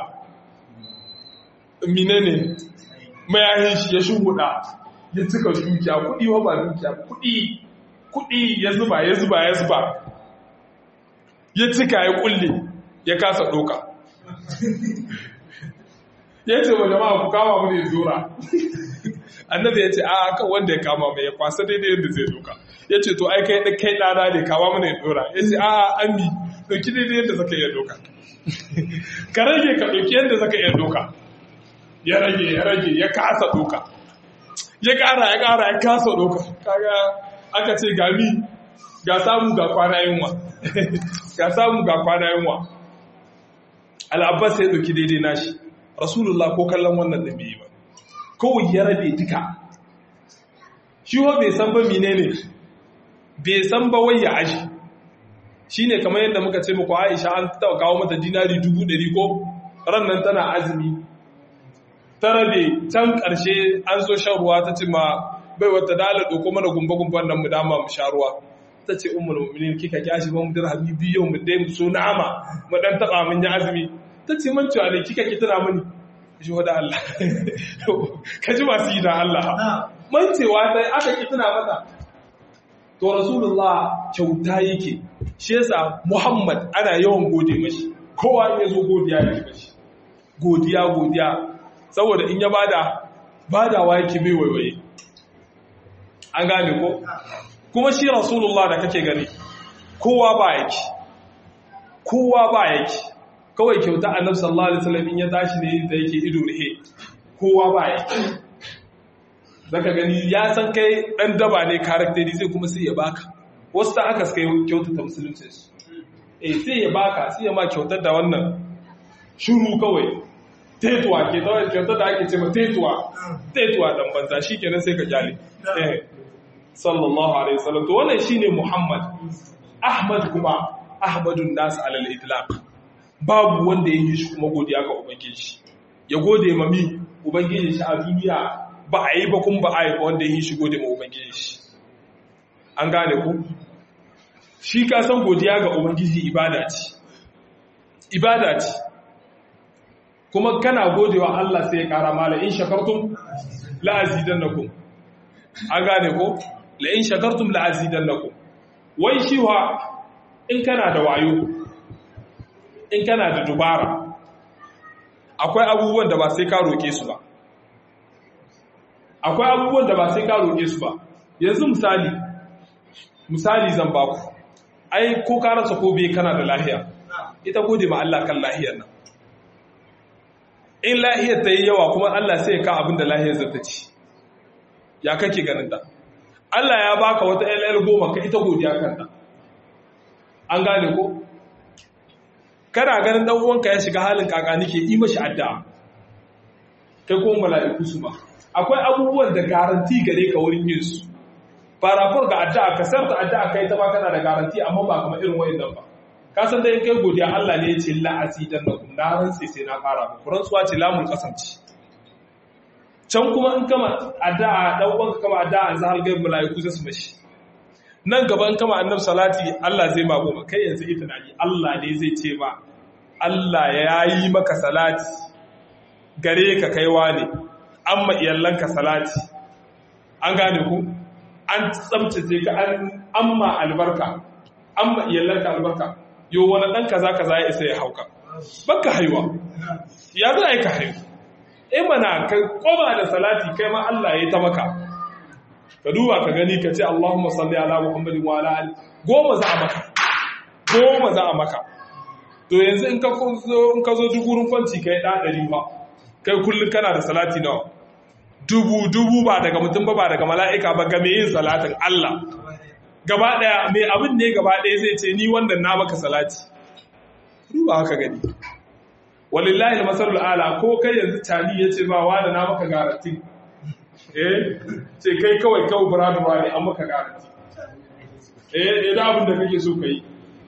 mine ne mayahin shi ya shuhuda ya cika dukiya kudi wa ba dukiya kudi kudi ya zuba ya zuba ya zuba ya cika ya kulle ya kasa doka ya ce wa jama'a ku kama mu ne zura annabi ya ce a kan wanda ya kama mai ya kwasa daidai yadda zai doka ya ce to ai kai kai ɗana ne kama mana ya dora ya ce a an bi ɗauki daidai yadda zaka iya doka ka rage ka ɗauki yadda zaka iya doka ya rage ya rage ya kasa doka ya kara ya kara ya kasa doka kaga aka ce gami ga samu ga kwana yunwa ga samu ga kwana yunwa al'abbas ya ɗauki daidai nashi rasulullah ko kallon wannan da bai ba kawai ya rabe duka shi ho bai san ba mine ne bai san ba wai ya aji shi ne kamar yadda muka ce muku aisha an taɓa kawo mata dinari dubu ɗari ko rannan tana azumi ta rabe can ƙarshe an so shan ruwa ta ce ma bai wata dala ɗauko mana gumba-gumban nan mu dama mu sha ruwa ta ce umar mumminin kika kyashi ba mu dirhami biyu mu dai mu so na'ama mu dan taɓa mun yi azumi ta ce man cewa ne kika ki tuna mini ji wa da Allah ka ji masu yi da Allah mancewa ta aka ki tuna mata to rasulullah kyauta yake shi yasa muhammad ana yawan gode mashi kowa ya zo godiya yake mashi godiya godiya saboda in ya bada badawa yake bai waiwaye an gane ko kuma shi rasulullah da kake gani kowa ba yake kowa ba yake kawai kyauta annabi sallallahu alaihi wasallam in ya tashi ne da yake ido rihe kowa ba yake zaka gani ya san kai dan daba ne karakteri zai kuma sai ya baka wasu ta aka suka kyauta ta musulunci su eh sai ya baka sai ya ma kyautar da wannan shuru kawai tetuwa ke ta wani kyautar da ake ce ma tetuwa tetuwa dan banza shikenan sai ka jale eh sallallahu alaihi wasallam to wannan shine muhammad ahmad kuma ahmadun nas alal itlaq babu wanda ya yi shi kuma godiya ga ubangiji ya gode mami ubangiji shi a duniya ba a yi ba kun ba a yi ba wanda ya yi shi gode ma ubangiji shi an gane ku shi ka san godiya ga ubangiji ibada ce ibada ce kuma kana godewa Allah sai ya kara mala in shakartum la azidannakum an gane ko la in shakartum la azidannakum wai shi wa in kana da wayo in kana da dubara akwai abubuwan da ba sai ka roke su ba akwai abubuwan da ba sai ka roke su ba yanzu misali misali zan baku ai ko ka rasa ko bai kana da lahiya ita gode ma Allah kan lahiyar nan in lahiyar ta yi yawa kuma Allah sai ya ka abin da lahiyar zata ci ya kake ganin ta Allah ya baka wata LL goma ka ita godiya kanta an gane ko kana ganin dan uwanka ya shiga halin kaka nake yi mashi addu'a kai ko mala'iku su ba akwai abubuwan da garanti gare ka wurin yin su farafur ga addu'a ka sarta addu'a kai ta ba kana da garanti amma ba kamar irin wayannan ba ka san dai kai godiya Allah ne ya ce la asidan lakum na rantsi sai na fara ku rantsuwa ce lamun kasance can kuma in kama addu'a dan uwanka kama addu'a an zahal gaib mala'iku sai su mashi nan gaban kama annabi salati Allah zai ma goma kai yanzu ita naji Allah ne zai ce ba Allah ya yi maka salati gare ka kaiwa ne amma iyallanka salati an gane ku an tsamtace ka an amma albarka amma iyallanka albarka yo wani dan kaza kaza ya isa ya hauka baka haiwa ya za ka haihu eh mana ka koma da salati kai ma Allah ya ta maka ka duba ka gani ka ce Allahumma salli ala Muhammadin wa ala ali goma za a maka goma za a maka to yanzu in ka zo in ka zo dugurin kwanci kai da dari ba kai kullun kana da salati nawa dubu dubu ba daga mutum ba ba daga mala'ika ba ga me yin salatin Allah gaba daya me abin ne gaba daya zai ce ni wannan na maka salati duba haka gani walillahi almasalul ala ko kai yanzu tani yace ba wani na maka garanti eh ce kai kawai kawai buradu ba ne an maka garanti eh idan abin da kake so kai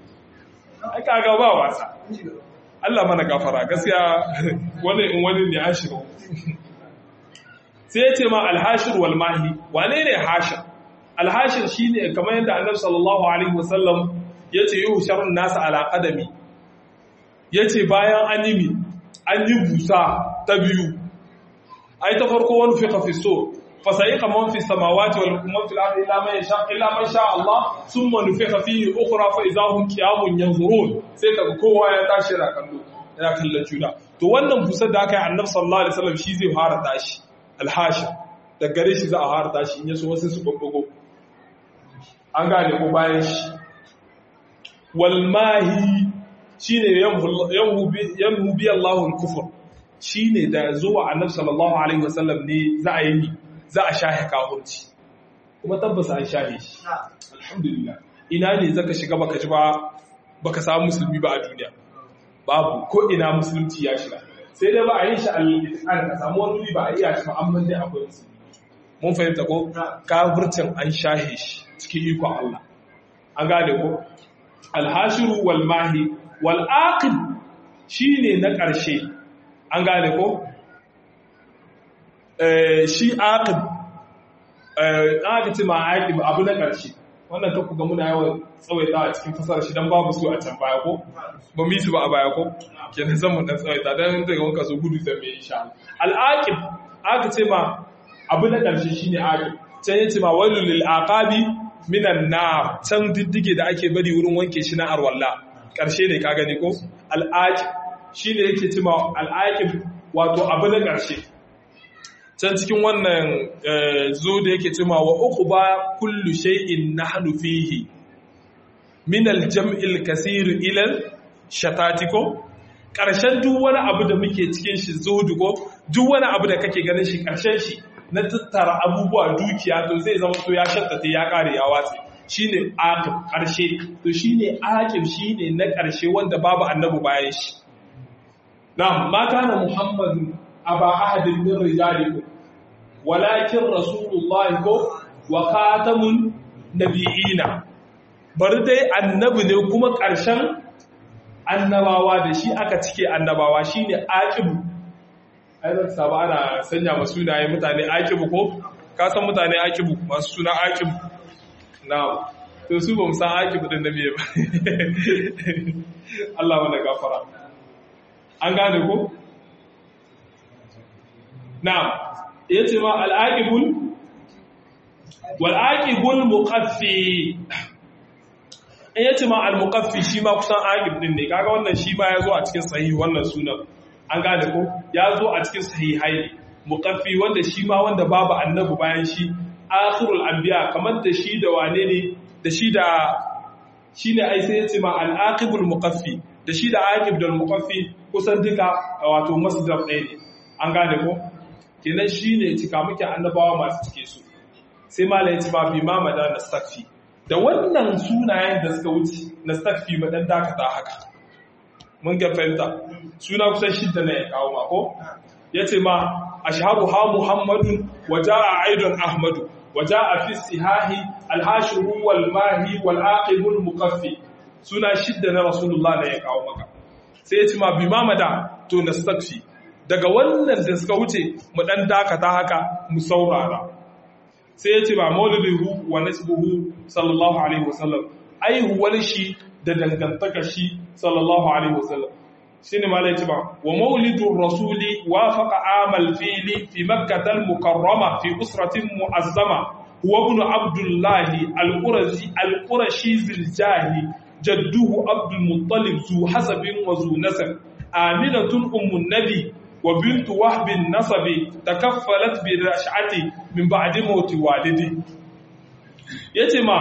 ai kaga ba wasa Allah mana gafara gaskiya wani in wani ne an shiga sai ya ce ma alhashir wal mahi wane ne hashir alhashir shine kamar yadda annabi sallallahu alaihi wasallam yace yuhsharun nas ala qadami yace bayan an yi an yi busa ta biyu ai ta farko wani fi kafisto fasayiqa man fi samawati wal man fil ardi illa man yasha illa man sha Allah thumma nufikha fihi ukhra fa idha hum qiyamun yanzurun sai kaga kowa ya tashi yana kallo yana kallon juna to wannan busar da aka yi annabi sallallahu alaihi wasallam shi zai fara tashi alhashi da gare shi za a fara tashi in yaso wasu su babbago an gane ko bayan shi wal mahi shine yamhu yamhu bi Allahu al-kufr shine da zuwa annabi sallallahu alaihi wasallam ne za a yi za a shahe kafirci kuma tabbas an shahe shi alhamdulillah ina ne zaka shiga baka ji ba baka samu musulmi ba a duniya babu ko ina musulunci ya shiga sai dai ba a yi shi al ka samu wani ba a iya shi ba amma dai akwai musulmi mun fahimta ko kafircin an shahe shi cikin iko Allah an gane ko alhashiru wal mahi wal aqib shine na ƙarshe an gane ko eh shi aqib eh aqib ma aqib abu na ƙarshe wannan ta kuga muna yawan tsawaita a cikin fasara shi dan babu su a can baya ko ba mu yi su ba a baya ko kenan zan mu dan tsawaita dan daga wanka so gudu zan mai insha Allah al aqib aka ce ma abu na ƙarshe shine aqib can yace ma wailul lil aqabi minan nar can diddige da ake bari wurin wanke shi na arwalla ƙarshe ne ka gani ko al'aqib shine yake cima al'aqib wato abu na ƙarshe can cikin wannan zo da yake cima wa uqba kullu shay'in nahnu fihi min al-jam'il kaseer ila shatatiko ƙarshen duk wani abu da muke cikin shi zuhudu ko duk wani abu da kake ganin shi ƙarshen shi na tattara abubuwa dukiya to zai zama to ya shattata ya kare ya watsi shine aqib karshe to shine aqib shine na karshe wanda babu annabi bayan shi na'am ma kana muhammadu aba ahadin min rijalikum walakin rasulullahi ko wa khatamun nabiyina bari dai annabi ne kuma karshen annabawa da shi aka cike annabawa shine aqib ai zan samu ana sanya ma sunaye mutane akibu ko ka san mutane akibu masu suna akibu na to su ba mu san akibu din da miye ba Allah mana gafara an gane ko na'am yace ma al-aqibul wal aqibul muqaffi yace ma al-muqaffi shi ma kusan aqib din ne kaga wannan shi ma yazo a cikin sahih wannan sunan an gane ko ya zo a cikin sahihai muqaffi wanda shi ma wanda babu annabi bayan shi akhirul anbiya kamar da shi da wane ne da shi da shine ai sai yace ma al aqibul muqaffi da shi da aqib da muqaffi kusan duka wato masdar ɗaya ne an gane ko kenan shine cika muke annabawa masu cike su sai malai yace ma bi ma madan nastakfi da wannan sunayen da suka wuce nastakfi madan dakata haka mun ga fahimta suna kusan shidda na ya kawo mako ya ce ma a shahabu ha muhammadun waja a aidon ahmadu waja a fi sihahi alhashiru wal mahi wal aqibul mukaffi suna shidda na rasulullah na ya kawo maka sai ya ce ma bi mamada to nastakfi daga wannan da suka wuce mu dan dakata haka mu saurara sai ya ce ba maulidihu wa nasbuhu sallallahu alaihi wasallam aihuwar shi da dangantaka shi sallallahu alaihi wasallam shine malai ce ba wa maulidur rasuli wafaqa amal fili fi makkah al mukarrama fi usratin muazzama huwa ibn abdullah al qurashi al qurashi zil jahi jadduhu abdul muttalib zu hasabin wa zu nasab aminatun ummun nabi wa bintu wahb nasabi takaffalat bi rash'ati min ba'di mauti walidi yace ma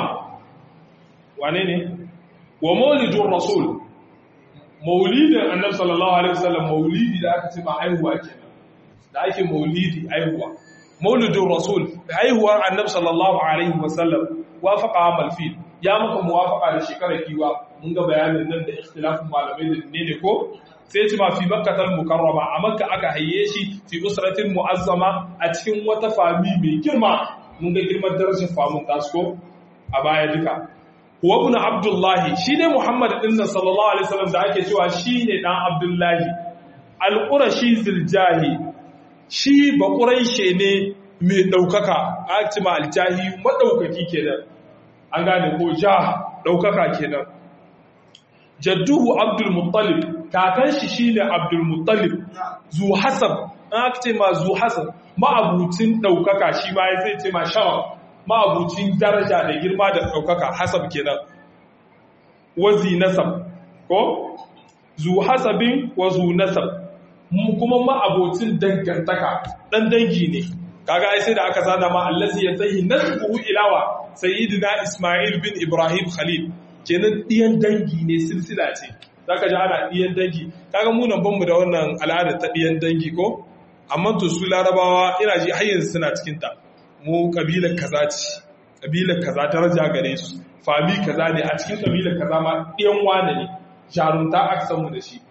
wane ne wa maulidun rasul maulidin annabi sallallahu alaihi wasallam maulidi da aka ce ba haihuwa kenan da ake maulidi haihuwa maulidun rasul haihuwar annabi sallallahu alaihi wasallam wafaqa amal fil ya maka muwafaqa da shekarar kiwa mun ga bayanin nan da ikhtilafin malamai da ne ne ko sai ce ma fi makkatal mukarrama a makka aka hayye shi fi usratin muazzama a cikin wata fami mai girma mun ga girman darajar famun tasko a baya duka huwa ibn abdullahi shine muhammad din nan sallallahu alaihi wasallam da ake cewa shine dan abdullahi al-qurashi ziljahi shi ba quraishe ne mai daukaka aktima al-jahi madaukaki kenan an gane ko ja daukaka kenan jadduhu abdul muttalib kakan shi shine abdul muttalib zu hasab aktima zu hasab ma'abucin daukaka shi ma zai ce ma shawa ma'abucin daraja da girma da ɗaukaka hasab kenan wazi nasab ko zu hasabin wa zu nasab kuma ma'abucin dangantaka ɗan dangi ne kaga ai sai da aka zana ma allazi ya tsayi nasbuhu ilawa sayyidina isma'il bin ibrahim khalil kenan ɗiyan dangi ne silsila ce zaka ji ana ɗiyan dangi kaga mu nan banmu da wannan al'adar ta ɗiyan dangi ko amma to su larabawa ina ji har yanzu suna cikin ta mu kabilar kaza ce kabilar kaza daraja gare su fami kaza ne a cikin kabilar kaza ma ɗiyan wane ne jarumta aka san mu da shi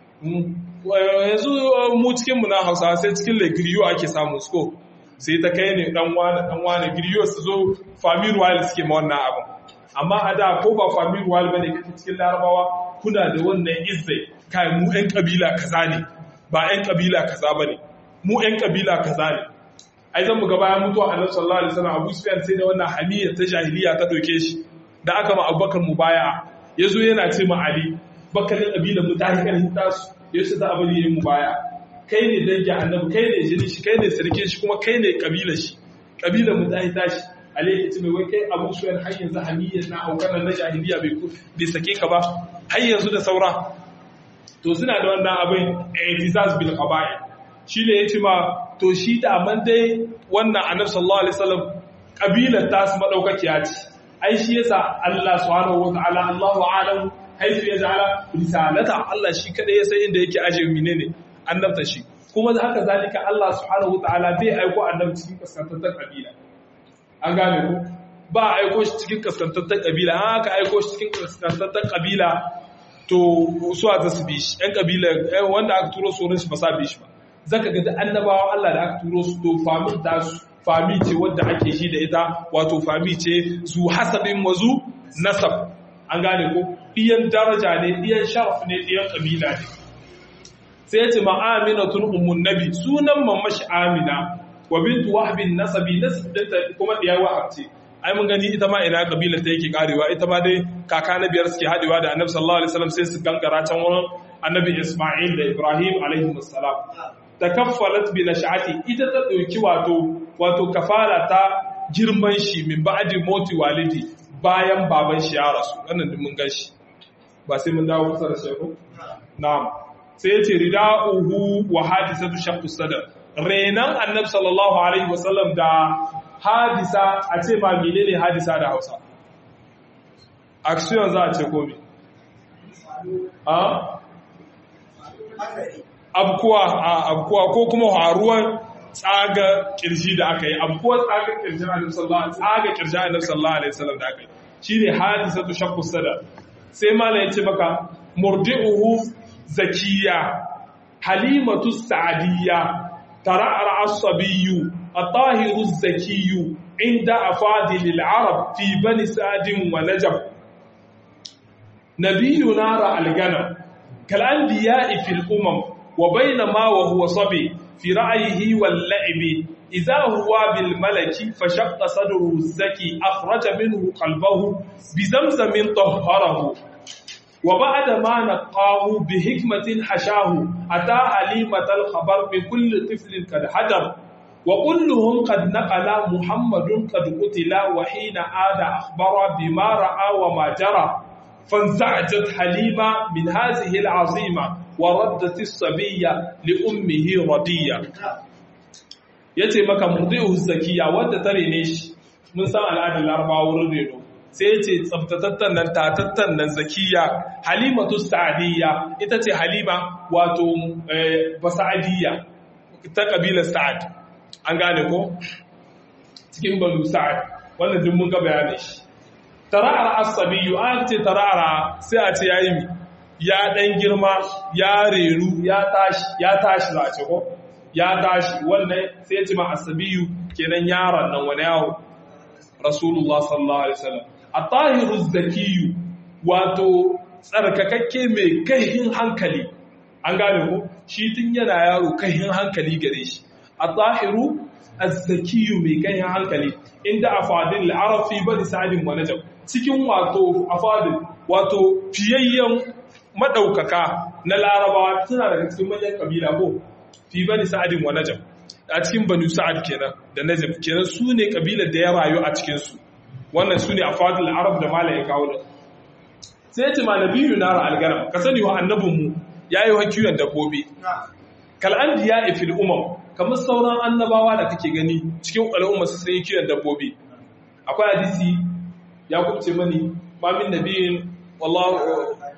yanzu mu cikin mu na Hausa sai cikin legriyo ake samun su ko sai ta kai ne dan wane dan wane griyo su zo fami royal suke ma wannan abin amma a da ko ba fami royal bane kake cikin larabawa kuna da wannan izzai kai mu ɗan kabila kaza ne ba ɗan kabila kaza bane mu ɗan kabila kaza ne ai zan mu ga bayan mutuwa annabi sallallahu alaihi wasallam Abu Sufyan sai da wannan hamiyya ta jahiliya ta doke shi da aka ma Abubakar mubaya yazo yana ce ma Ali bakarin kabila mu tahi kan tasu yace za a bari yayin mubaya kai ne dangin annabi kai ne jini shi kai ne sarkin shi kuma kai ne kabila shi kabila mu tahi tashi Ali ya ce mai wai kai Abu Sufyan har yanzu hamiyya na aukan na jahiliya bai bai sake ka ba har yanzu da saura to suna da wannan abin i'tizaz bil qaba'il shi ne yace ma to shi da man dai wannan annabi sallallahu alaihi wasallam kabilar ta su madaukakiya ce ai shi yasa Allah subhanahu wataala Allahu a'lam haifu ya ja'ala risalata Allah shi kada ya san inda yake aje menene annabta shi kuma da haka zalika Allah subhanahu wataala bai aiko annabi cikin kaskantar kabila an gane ku ba aiko shi cikin kaskantar kabila an aka aiko shi cikin kaskantar kabila to su a ta su bi shi ‘yan kabila wanda aka turo su shi ba sa bi shi ba zaka ga da annabawa Allah da aka turo su to famin ta su fami ce wadda ake shi da ita wato fami ce zu hasabin wazu nasab an gane ko ɗiyan daraja ne ɗiyan sharaf ne ɗiyan kabila ne sai ya ce ma'aminatun ummun nabi sunan mamashi amina wa bintu wahbin nasabi nasabinta kuma ɗiyar wahab ce ai mun gani ita ma ina kabilar ta yake karewa ita ma dai kaka na biyar suke hadewa da annabi sallallahu alaihi wasallam sai su gangara can wurin annabi Isma'il da Ibrahim alaihi wassalam takaffalat bi nashati ita ta dauki wato wato kafara ta girman shi min ba'di moti walidi bayan baban shi ya rasu wannan din mun gan shi ba sai mun dawo kusa da shi ko na'am sai ya ce rida'uhu wa hadisatu shaqqu sadr renan annabi sallallahu alaihi wasallam da hadisa a ce ma menene hadisa da hausa action za a ce komi a abkuwa a abkuwa ko kuma haruwan tsaga kirji da aka yi abkuwa tsaga kirji annabi sallallahu tsaga kirji annabi sallallahu alaihi wasallam da aka yi shine hadisatu shaqqu sada sai malai ya ce maka murdi'uhu zakiya halimatu sa'diyya tara'ar asabiyu الطاهر الزكي عند أفاضل العرب في بني سعد ونجب نبينا رأى الغنم كالأنبياء في الأمم وبينما وهو صبي في رأيه واللعب إذا هو بالملك فشق صدره الزكي أخرج منه قلبه بزمزم طهره وبعد ما نقاه بحكمة حشاه أتى حليمة الخبر بكل طفل قد حجر وكلهم قد نقل محمد قد قتل وحين عاد أخبر بما رأى وما جرى فانزعجت حليمة من هذه العظيمة وردت الصبية لأمه ردية yace maka murdi'u zakiya wanda tare ne shi mun san al'adar larabawa wurin reno sai yace tsaftatattan nan tatattan nan zakiya halimatu sa'diyya ita ce halima wato basa'diyya ta kabilar sa'ad an gane ko cikin banu sa'ad wannan duk mun ga bayanin shi tara'ar asabiyu an ce tara'ara sai a ce yayi mi ya dan girma ya reru ya tashi ya tashi za a ce ko ya tashi wannan sai ya ce ma asabiyu kenan yaron nan wani yawo rasulullah sallallahu alaihi wasallam at-tahiru zakiyu wato tsarkakakke mai kaihin hankali an gane ko shi tun yana yaro kaihin hankali gare shi at-tahiru az-zakiyu mai kaihin hankali inda afadin al-arab fi bani sa'id wa najab cikin wato afadin wato fiyayyen madaukaka na larabawa suna daga cikin manyan kabila ko fi bani sa'id wa najab a cikin banu sa'ad kenan da najab kenan su ne kabilar da ya rayu a cikin su wannan su ne afadin al-arab da mala ya kawo da sai ya ce ma nabiyu nara al-garam ka sani wa annabinmu yayi wa kiwon dabbobi kal anbiya fil umam kamar sauran annabawa da kake gani cikin al'umma su sai kiwon dabbobi akwai hadisi ya kubce mani ma min nabiyin wallahu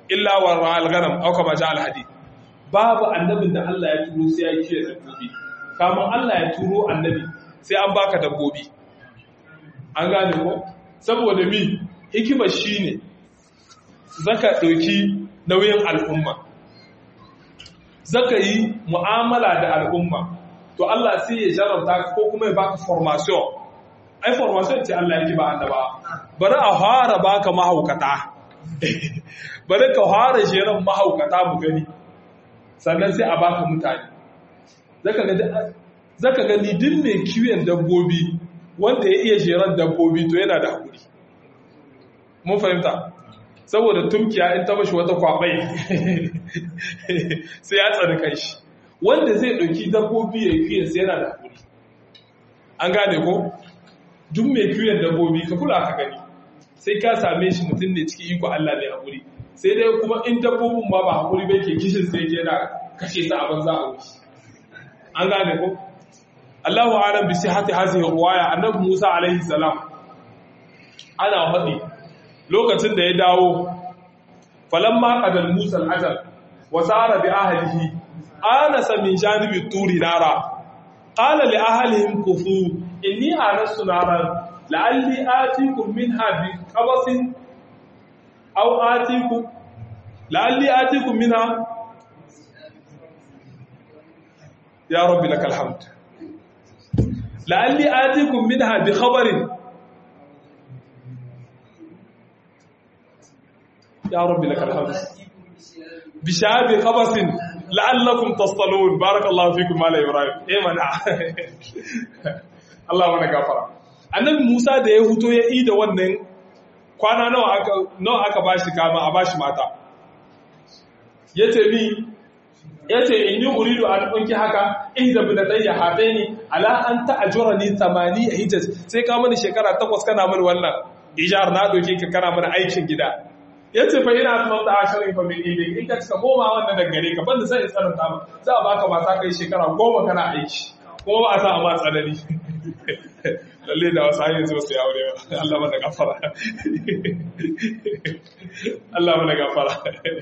illa wa ra'al ghanam aw kama ja al hadith babu annabin da Allah ya turo sai ya kiyaye dabbobi kamar Allah ya turo annabi sai an baka dabbobi an gane ko saboda mi hikima shine zaka dauki nauyin al'umma zaka yi mu'amala da al'umma to Allah sai ya jarabta ko kuma ya baka formation ai formation ce Allah yake ba annaba bari a fara baka mahaukata bari ka fara jeran mahaukata mu gani sannan sai a baka mutane zaka ga zaka ga ni din mai kiwon dabbobi wanda ya iya jeran dabbobi to yana da hakuri mun fahimta saboda tumkiya in ta bashi wata kwabai sai ya tsari kai shi wanda zai ɗauki dabbobi ya kiyon sai yana da hakuri an gane ko duk mai kiyon dabbobi ka kula ka gani sai ka same shi mutum ne cikin iko Allah mai hakuri sai dai kuma in dabbobin ma ba hakuri bai ke kishin sai yana kashe su a banza a wuce an gane ko Allahu a'lam bi sihhati hadhihi riwaya annabi Musa alaihi salam ana faɗi lokacin da ya dawo falamma qadal Musa al-ajal wa sara bi ahlihi anasa min janibi turi nara qala li ahlihim kufu inni anastu naran la'alli atikum minha bi qabasin aw atikum la'alli atikum minha ya rabbi lakal hamd la'alli atikum minha bi khabarin ya rabbi lakal hamd bi shabi qabasin la'allakum tastalun barakallahu fikum mala ibrahim eh mana Allah mana gafara annabi Musa da ya huto ya ida wannan kwana nawa aka nawa aka bashi kama a bashi mata yace ni yace inni uridu an unki haka ihda bi ladayya hataini ala an ta'jurani 8 hijaj sai ka mani shekara takwas kana mani wannan ijar na doke ka kana mani aikin gida yace fa ina tunan da ashirin fa min ibi in ka cika goma wannan da gare ka banda sai tsarin ta za a baka mata kai shekara goma kana aiki kuma ba a sa a ma tsanani lalle da wasu hanyar zuwa su yaure ba Allah mana gafara Allah mana gafara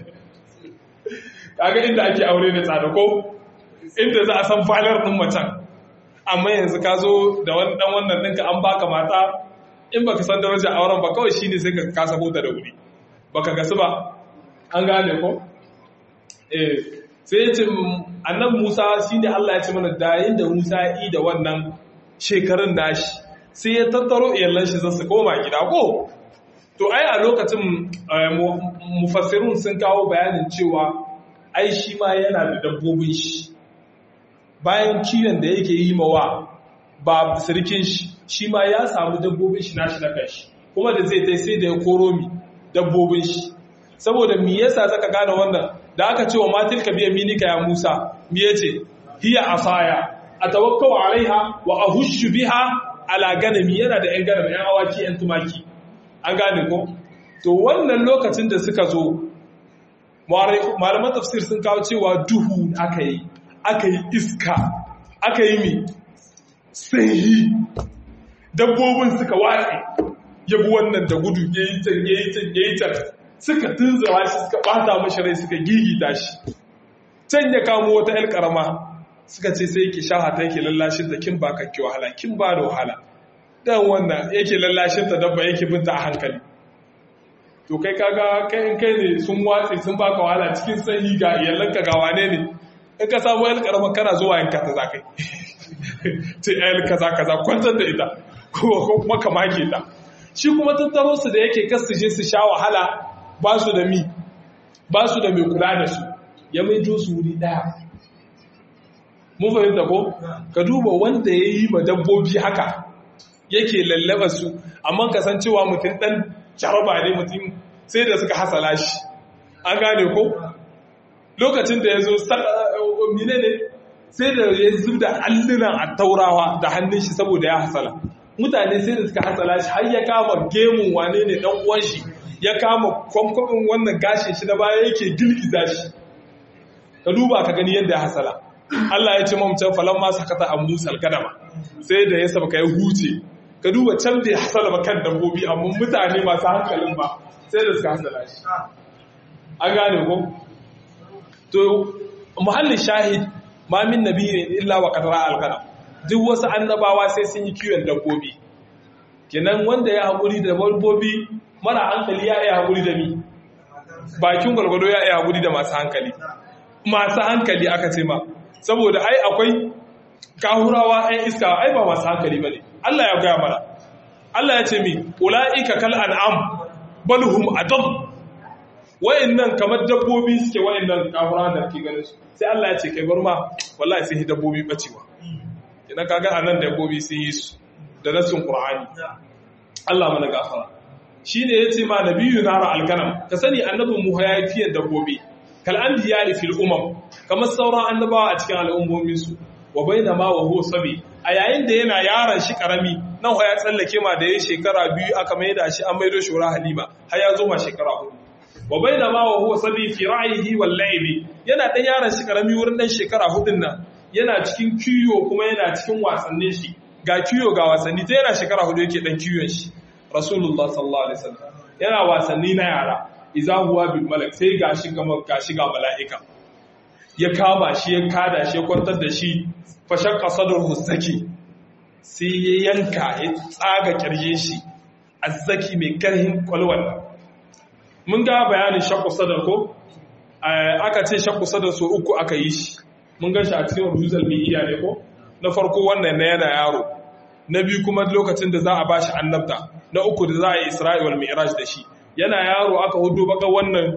kaga inda ake aure ne tsada ko inda za a san falar din macen amma yanzu ka zo da wani dan wannan ɗinka an baka mata in baka san darajar auren ba kawai shine sai ka kasa hota da wuri baka gasu ba an gane ko eh sai ya ce annan Musa shine Allah ya ce mana da da Musa ya yi da wannan shekarun nashi sai ya tattaro iyalan shi zasu koma gida ko to ai a lokacin mufassirun sun kawo bayanin cewa ai shi ma yana da dabbobin shi bayan kiwon da yake yi mawa ba sirkin shi shi ma ya samu dabbobin shi nashi na kanshi kuma da zai tai sai da ya koro mi dabbobin shi saboda me yasa zaka gane wannan da aka ce wa matil ka biya minika ya Musa me yace hiya asaya atawakkau alaiha wa ahushu biha ala ganami yana da yan ganami yan awaki yan tumaki an gane ko to wannan lokacin da suka zo malaman tafsir sun kawo cewa duhu aka yi aka yi iska aka yi mi sanyi dabbobin suka watse yabi wannan da gudu ya yi can ya yi can ya yi can suka tunzura shi suka bata mashi rai suka gigita shi can ya kamo wata ‘yar karama suka ce sai yake shahata yake lallashin ta kin ba kakki wahala kin ba da wahala dan wannan yake lallashin ta dabba yake binta a hankali to kai kaga kai in kai ne sun watse sun baka wahala cikin sanyi ga iyalanka ga wane ne in ka samu ‘yar karama kana zuwa yanka ta zakai ce ‘yar kaza kaza kwantar da ita ko kuma ka make ta shi kuma tattaro su da yake kasu je su sha wahala ba su da mi ba su da mai kula da su ya maido su wuri daya mun fahimta ko ka duba wanda ya yi ma dabbobi haka yake lallaba su amma kasancewa mutum dan jaraba ne mutum sai da suka hasala shi an gane ko lokacin da ya zo mine ne sai da ya zub da allunan a taurawa da hannun shi saboda ya hasala mutane sai da suka hasala shi har ya kama gemun wane ne dan uwan shi ya kama kwamkwabin wannan gashin shi na baya yake girgiza shi ka duba ka gani yadda ya hasala Allah ya ce mamcan falon masu hakata a musal gadama sai da ya sabaka ya huce ka duba can da ya hasala ba kan dabbobi amma mutane masu hankalin ba sai da suka hasala shi an gane ko to muhallin shahid ma min nabiyyin illa wa qadara al-qadam duk wasu annabawa sai sun yi kiwon dabbobi kenan wanda ya haƙuri da dabbobi mara hankali ya yi haƙuri da mi bakin gwargwado ya yi haƙuri da masu hankali masu hankali aka ce ma saboda ai akwai kahurawa ɗan iska ai ba masu hankali ba ne Allah ya gaya mana Allah ya ce mi ula'ika kal an'am balhum adam wayannan kamar dabbobi suke wayannan kahurawa da ke ganin su sai Allah ya ce kai bar ma wallahi sai dabbobi bacewa idan kaga anan dabbobi sun yi su da nasin qur'ani Allah mana gafara shine yace ma nabiyyu nara alkanam ka sani annabin mu ya fiye dabbobi kal anbiya fil umam kamar sauran annabawa a cikin al'ummomin su wa bainama wa huwa sabi a yayin da yana yaron shi karami nan ya tsallake ma da ya shekara biyu aka maida shi an maido shi wurin halima har ya zo ma shekara hudu wa bainama wa huwa sabi fi ra'yihi wal la'ibi yana dan yaron shi karami wurin dan shekara hudun nan yana cikin kiyo kuma yana cikin wasannin shi ga kiyo ga wasanni ta yana shekara hudu yake dan kiyon shi rasulullah sallallahu alaihi wasallam yana wasanni na yara iza huwa bil malak sai gashi ga gashi ga mala'ika ya kama shi ya kada shi ya kwantar da shi fa shaqqa sadruhu zaki sai ya yanka ya tsaga kirje shi azzaki mai karhin kwalwal mun ga bayanin shaqqu sadar ko aka ce shaqqu sadar so uku aka yi shi mun gan shi a cikin ruzal mai iya ne ko na farko wannan na yana yaro na biyu kuma lokacin da za a bashi annabta na uku da za a yi isra'il mi'raj da shi yana yaro aka hudu baka wannan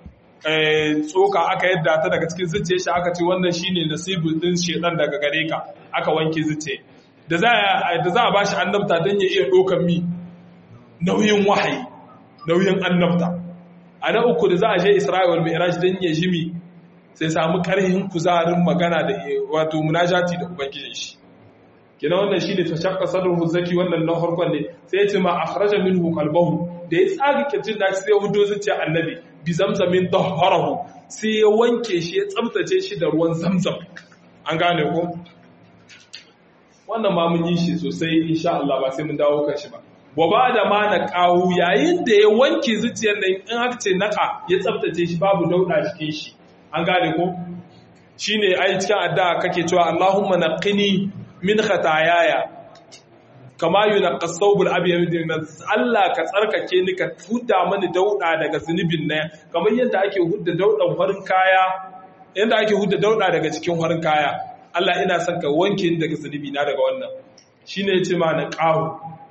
tsoka aka yadda ta daga cikin zuciya shi aka ce wannan shine nasibin din shedan daga gare ka aka wanke zuciya da za a da za a bashi annabta dan ya iya dokan mi nauyin wahayi nauyin annabta a na uku da za a je isra'il mi'raj dan ya jimi sai samu karhin kuzarin magana da wato munajati da ubangijin shi kina wannan shine tashaqqa sadruhu zaki wannan na farkon ne sai ya ce ma akhraja minhu qalbahu da ya tsaga kirjin da sai ya hudo zuciya annabi bi zamzamin tahharahu sai ya wanke shi ya tsaftace shi da ruwan zamzam an gane ko wannan ma mun yi shi sosai insha Allah ba sai mun dawo kan shi ba wa ba da ma na kawu yayin da ya wanke zuciyar nan in aka ce naka ya tsaftace shi babu dauda cikin shi an gane ko shine ai cikin addu'a kake cewa Allahumma naqini min khataayaya kama yunqqa thawbul abyad min Allah ka tsarkake ni ka huda mani dauda daga zunubin nan kamar yadda ake hudda daudan farin kaya yadda ake hudda dauda daga cikin farin kaya Allah ina son ka wanke ni daga zunubi na daga wannan shine yace ma na qahu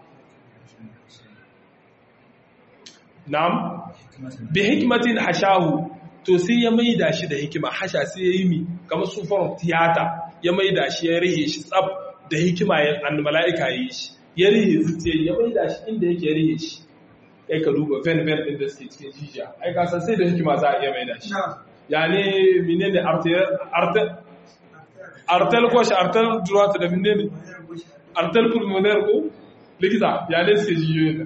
na'am bi hikmatin hashahu to sai ya maida shi da hikima hasha sai ya yi mi kamar sufar tiyata ya maida shi ya rihe shi tsab da hikima ya an mala'ika ya yi shi ya rihe zuciya ya maida shi inda yake ya rihe shi ai ka duba ven ven din da suke cikin jijiya ai ka san sai da hikima za a iya maida shi ya ne menene artel artel artel ko shi artel droite da menene artel pulmonaire ko likita ya ne suke jijiyoyin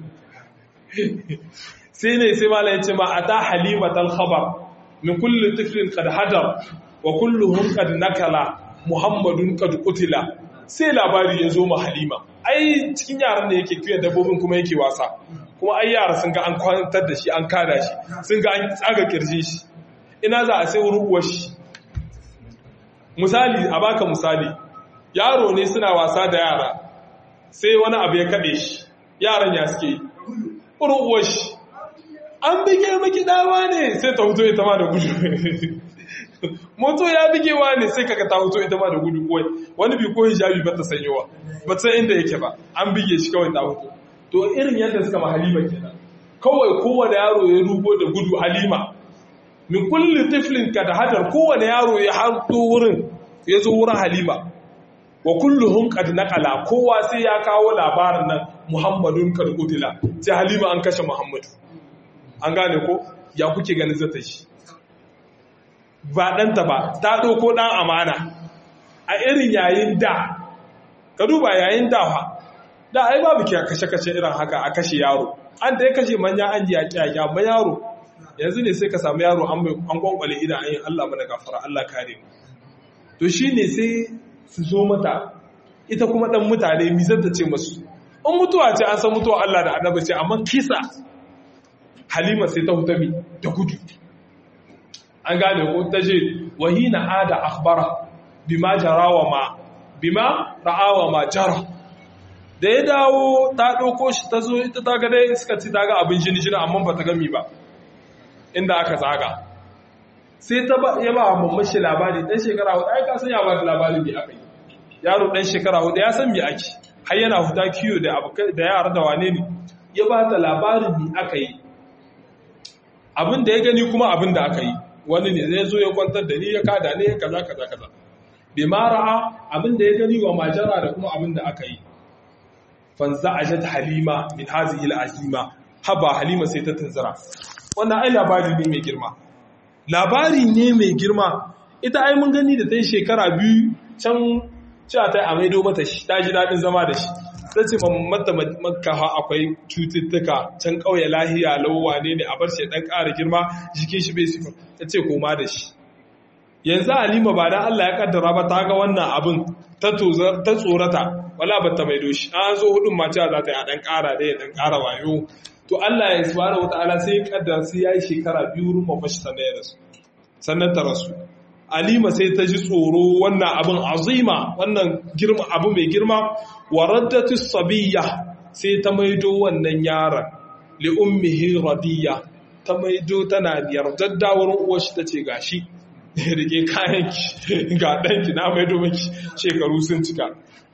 sai ne sai mala ya ce ma ata halimatal khabar min kulli tiflin qad hadar wa kulluhum qad nakala muhammadun qad qutila sai labari ya zo ma halima ai cikin yaran da yake kiyon dabbobin kuma yake wasa kuma ai yara sun ga an kwantar da shi an kada shi sun ga an tsaga kirje shi ina za a sai rubuwar shi misali a baka misali yaro ne suna wasa da yara sai wani abu ya kaɗe shi yaran ya suke rubuwar shi an bige maki dawa ne sai ta huto ita ma da gudu moto ya bigewa ne sai kaga ta huto ita ma da gudu kawai wani bi ko hijabi ba ta sanyowa ba san inda yake ba an bige shi kawai ta huto to irin yadda suka ma halima kenan kawai kowane yaro ya rugo da gudu halima min kulli tiflin ka da hadar kowane yaro ya harto wurin ya zo wurin halima wa kulluhum qad naqala kowa sai ya kawo labarin nan muhammadun qad qutila sai halima an kashe muhammadu an gane ko ya kuke ganin zata shi ba ɗanta ba ta ɗauko ɗan amana a irin yayin da ka duba yayin da fa da ai babu ke kashe-kashe irin haka a kashe yaro an da ya kashe manya an ji yaƙi yaƙi amma yaro yanzu ne sai ka samu yaro an kwankwale idan an yi Allah mana gafara Allah kare mu to shi ne sai su zo mata ita kuma ɗan mutane mi zata ce masu in mutuwa ce an san mutuwa Allah da annabi ce amma kisa halima sai ta hutami da gudu an gane ko ta je wahina ada akhbara bima jarawa ma bima ra'awa ma jara da ya dawo ta ɗauko shi ta zo ita ta ga dai suka ci ta ga abin jini jini amma ba ta gami ba inda aka zaga sai ta ba ya ba mamman shi labari dan shekara hudu ai ka san ya ba da labarin me aka yi yaro dan shekara hudu ya san me ake har yana huta kiyo da da yara da wane ne ya ba ta labarin me aka yi abin da ya gani kuma abin da aka yi wani ne zai zo ya kwantar da ni ya kada ne kaza kaza kaza bi ma ra'a abin da ya gani wa majara da kuma abin da aka yi fanza ajat halima min hazihi al-azima haba halima sai ta tunzura wannan ai labari ne mai girma labari ne mai girma ita ai mun gani da ta yi shekara biyu can cewa ta yi a maido mata shi ta ji daɗin zama da shi ta ce mata makka ha akwai cututtuka can ƙauye lahiya lauwa ne ne a bar shi ɗan ƙara girma jikin shi bai sifa ta ce koma da shi yanzu halima ba dan Allah ya kaddara ba ta ga wannan abin ta tsorata wala ba ta maido shi an zo hudun ma cewa za ta yi a ɗan ƙara da ya ɗan ƙara wayo to Allah ya subhanahu wata'ala sai ya kaddara sai ya yi shekara biyu wurin mamashi sannan ya rasu sannan ta rasu Alima sai ta ji tsoro wannan abin azima wannan girma abu mai girma wa raddatu sabiyya sai ta maido wannan yaron li ummihi radiya ta maido tana yardadda wurin uwar shi tace gashi rike kayan ki ga danki na maido miki shekaru sun cika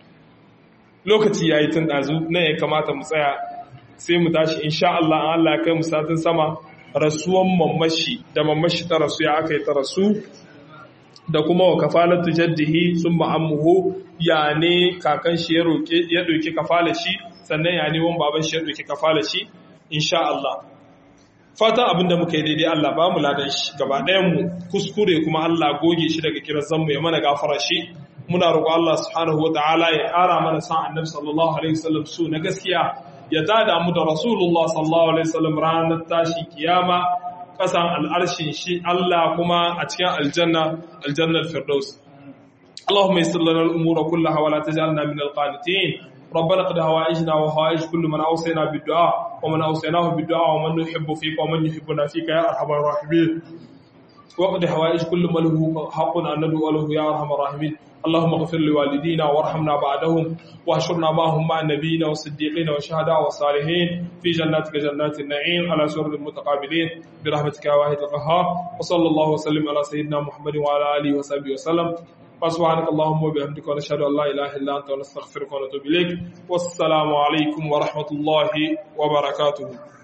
lokaci yayi tun dazu nan ya kamata mu tsaya sai mu tashi insha Allah an Allah ya kai mu satin sama rasuwan mamashi da mamashi ta rasu ya aka yi ta rasu da kuma wa kafalatu jaddihi sun ma'ammuhu ya ne kakan shi ya roƙe ya ɗauki kafala shi sannan ya ne wani baban shi ya ɗauki kafala shi insha Allah fatan abinda muka yi daidai Allah ba mu ladan shi gaba ɗayan mu kuskure kuma Allah goge shi daga kiran zanmu ya mana gafara shi muna roƙo Allah subhanahu wataala ya ƙara mana sa annabi sallallahu alaihi wasallam su na gaskiya ya tada mu da rasulullah sallallahu alaihi wasallam ranar tashi kiyama kasan al'arshin shi Allah kuma a cikin aljanna aljannar firdaus Allahumma yassir lana al-umura kullaha wa la taj'alna min al-qanitin ربنا قد هوائجنا وهوائج كل من أوصينا بالدعاء ومن أوصيناه بالدعاء ومن نحب فيك ومن يحبنا فيك يا أرحم الراحمين وقد هوائج كل من له حق أن ندعو له يا أرحم الراحمين اللهم اغفر لوالدينا وارحمنا بعدهم واحشرنا معهم مع النبيين والصديقين والشهداء والصالحين في جناتك جنات النعيم على سرر المتقابلين برحمتك يا واحد القهار وصلى الله وسلم على سيدنا محمد وعلى اله وصحبه وسلم وسبحانك اللهم وبحمدك ونشهد ان لا اله الا انت ونستغفرك ونتوب اليك والسلام عليكم ورحمه الله وبركاته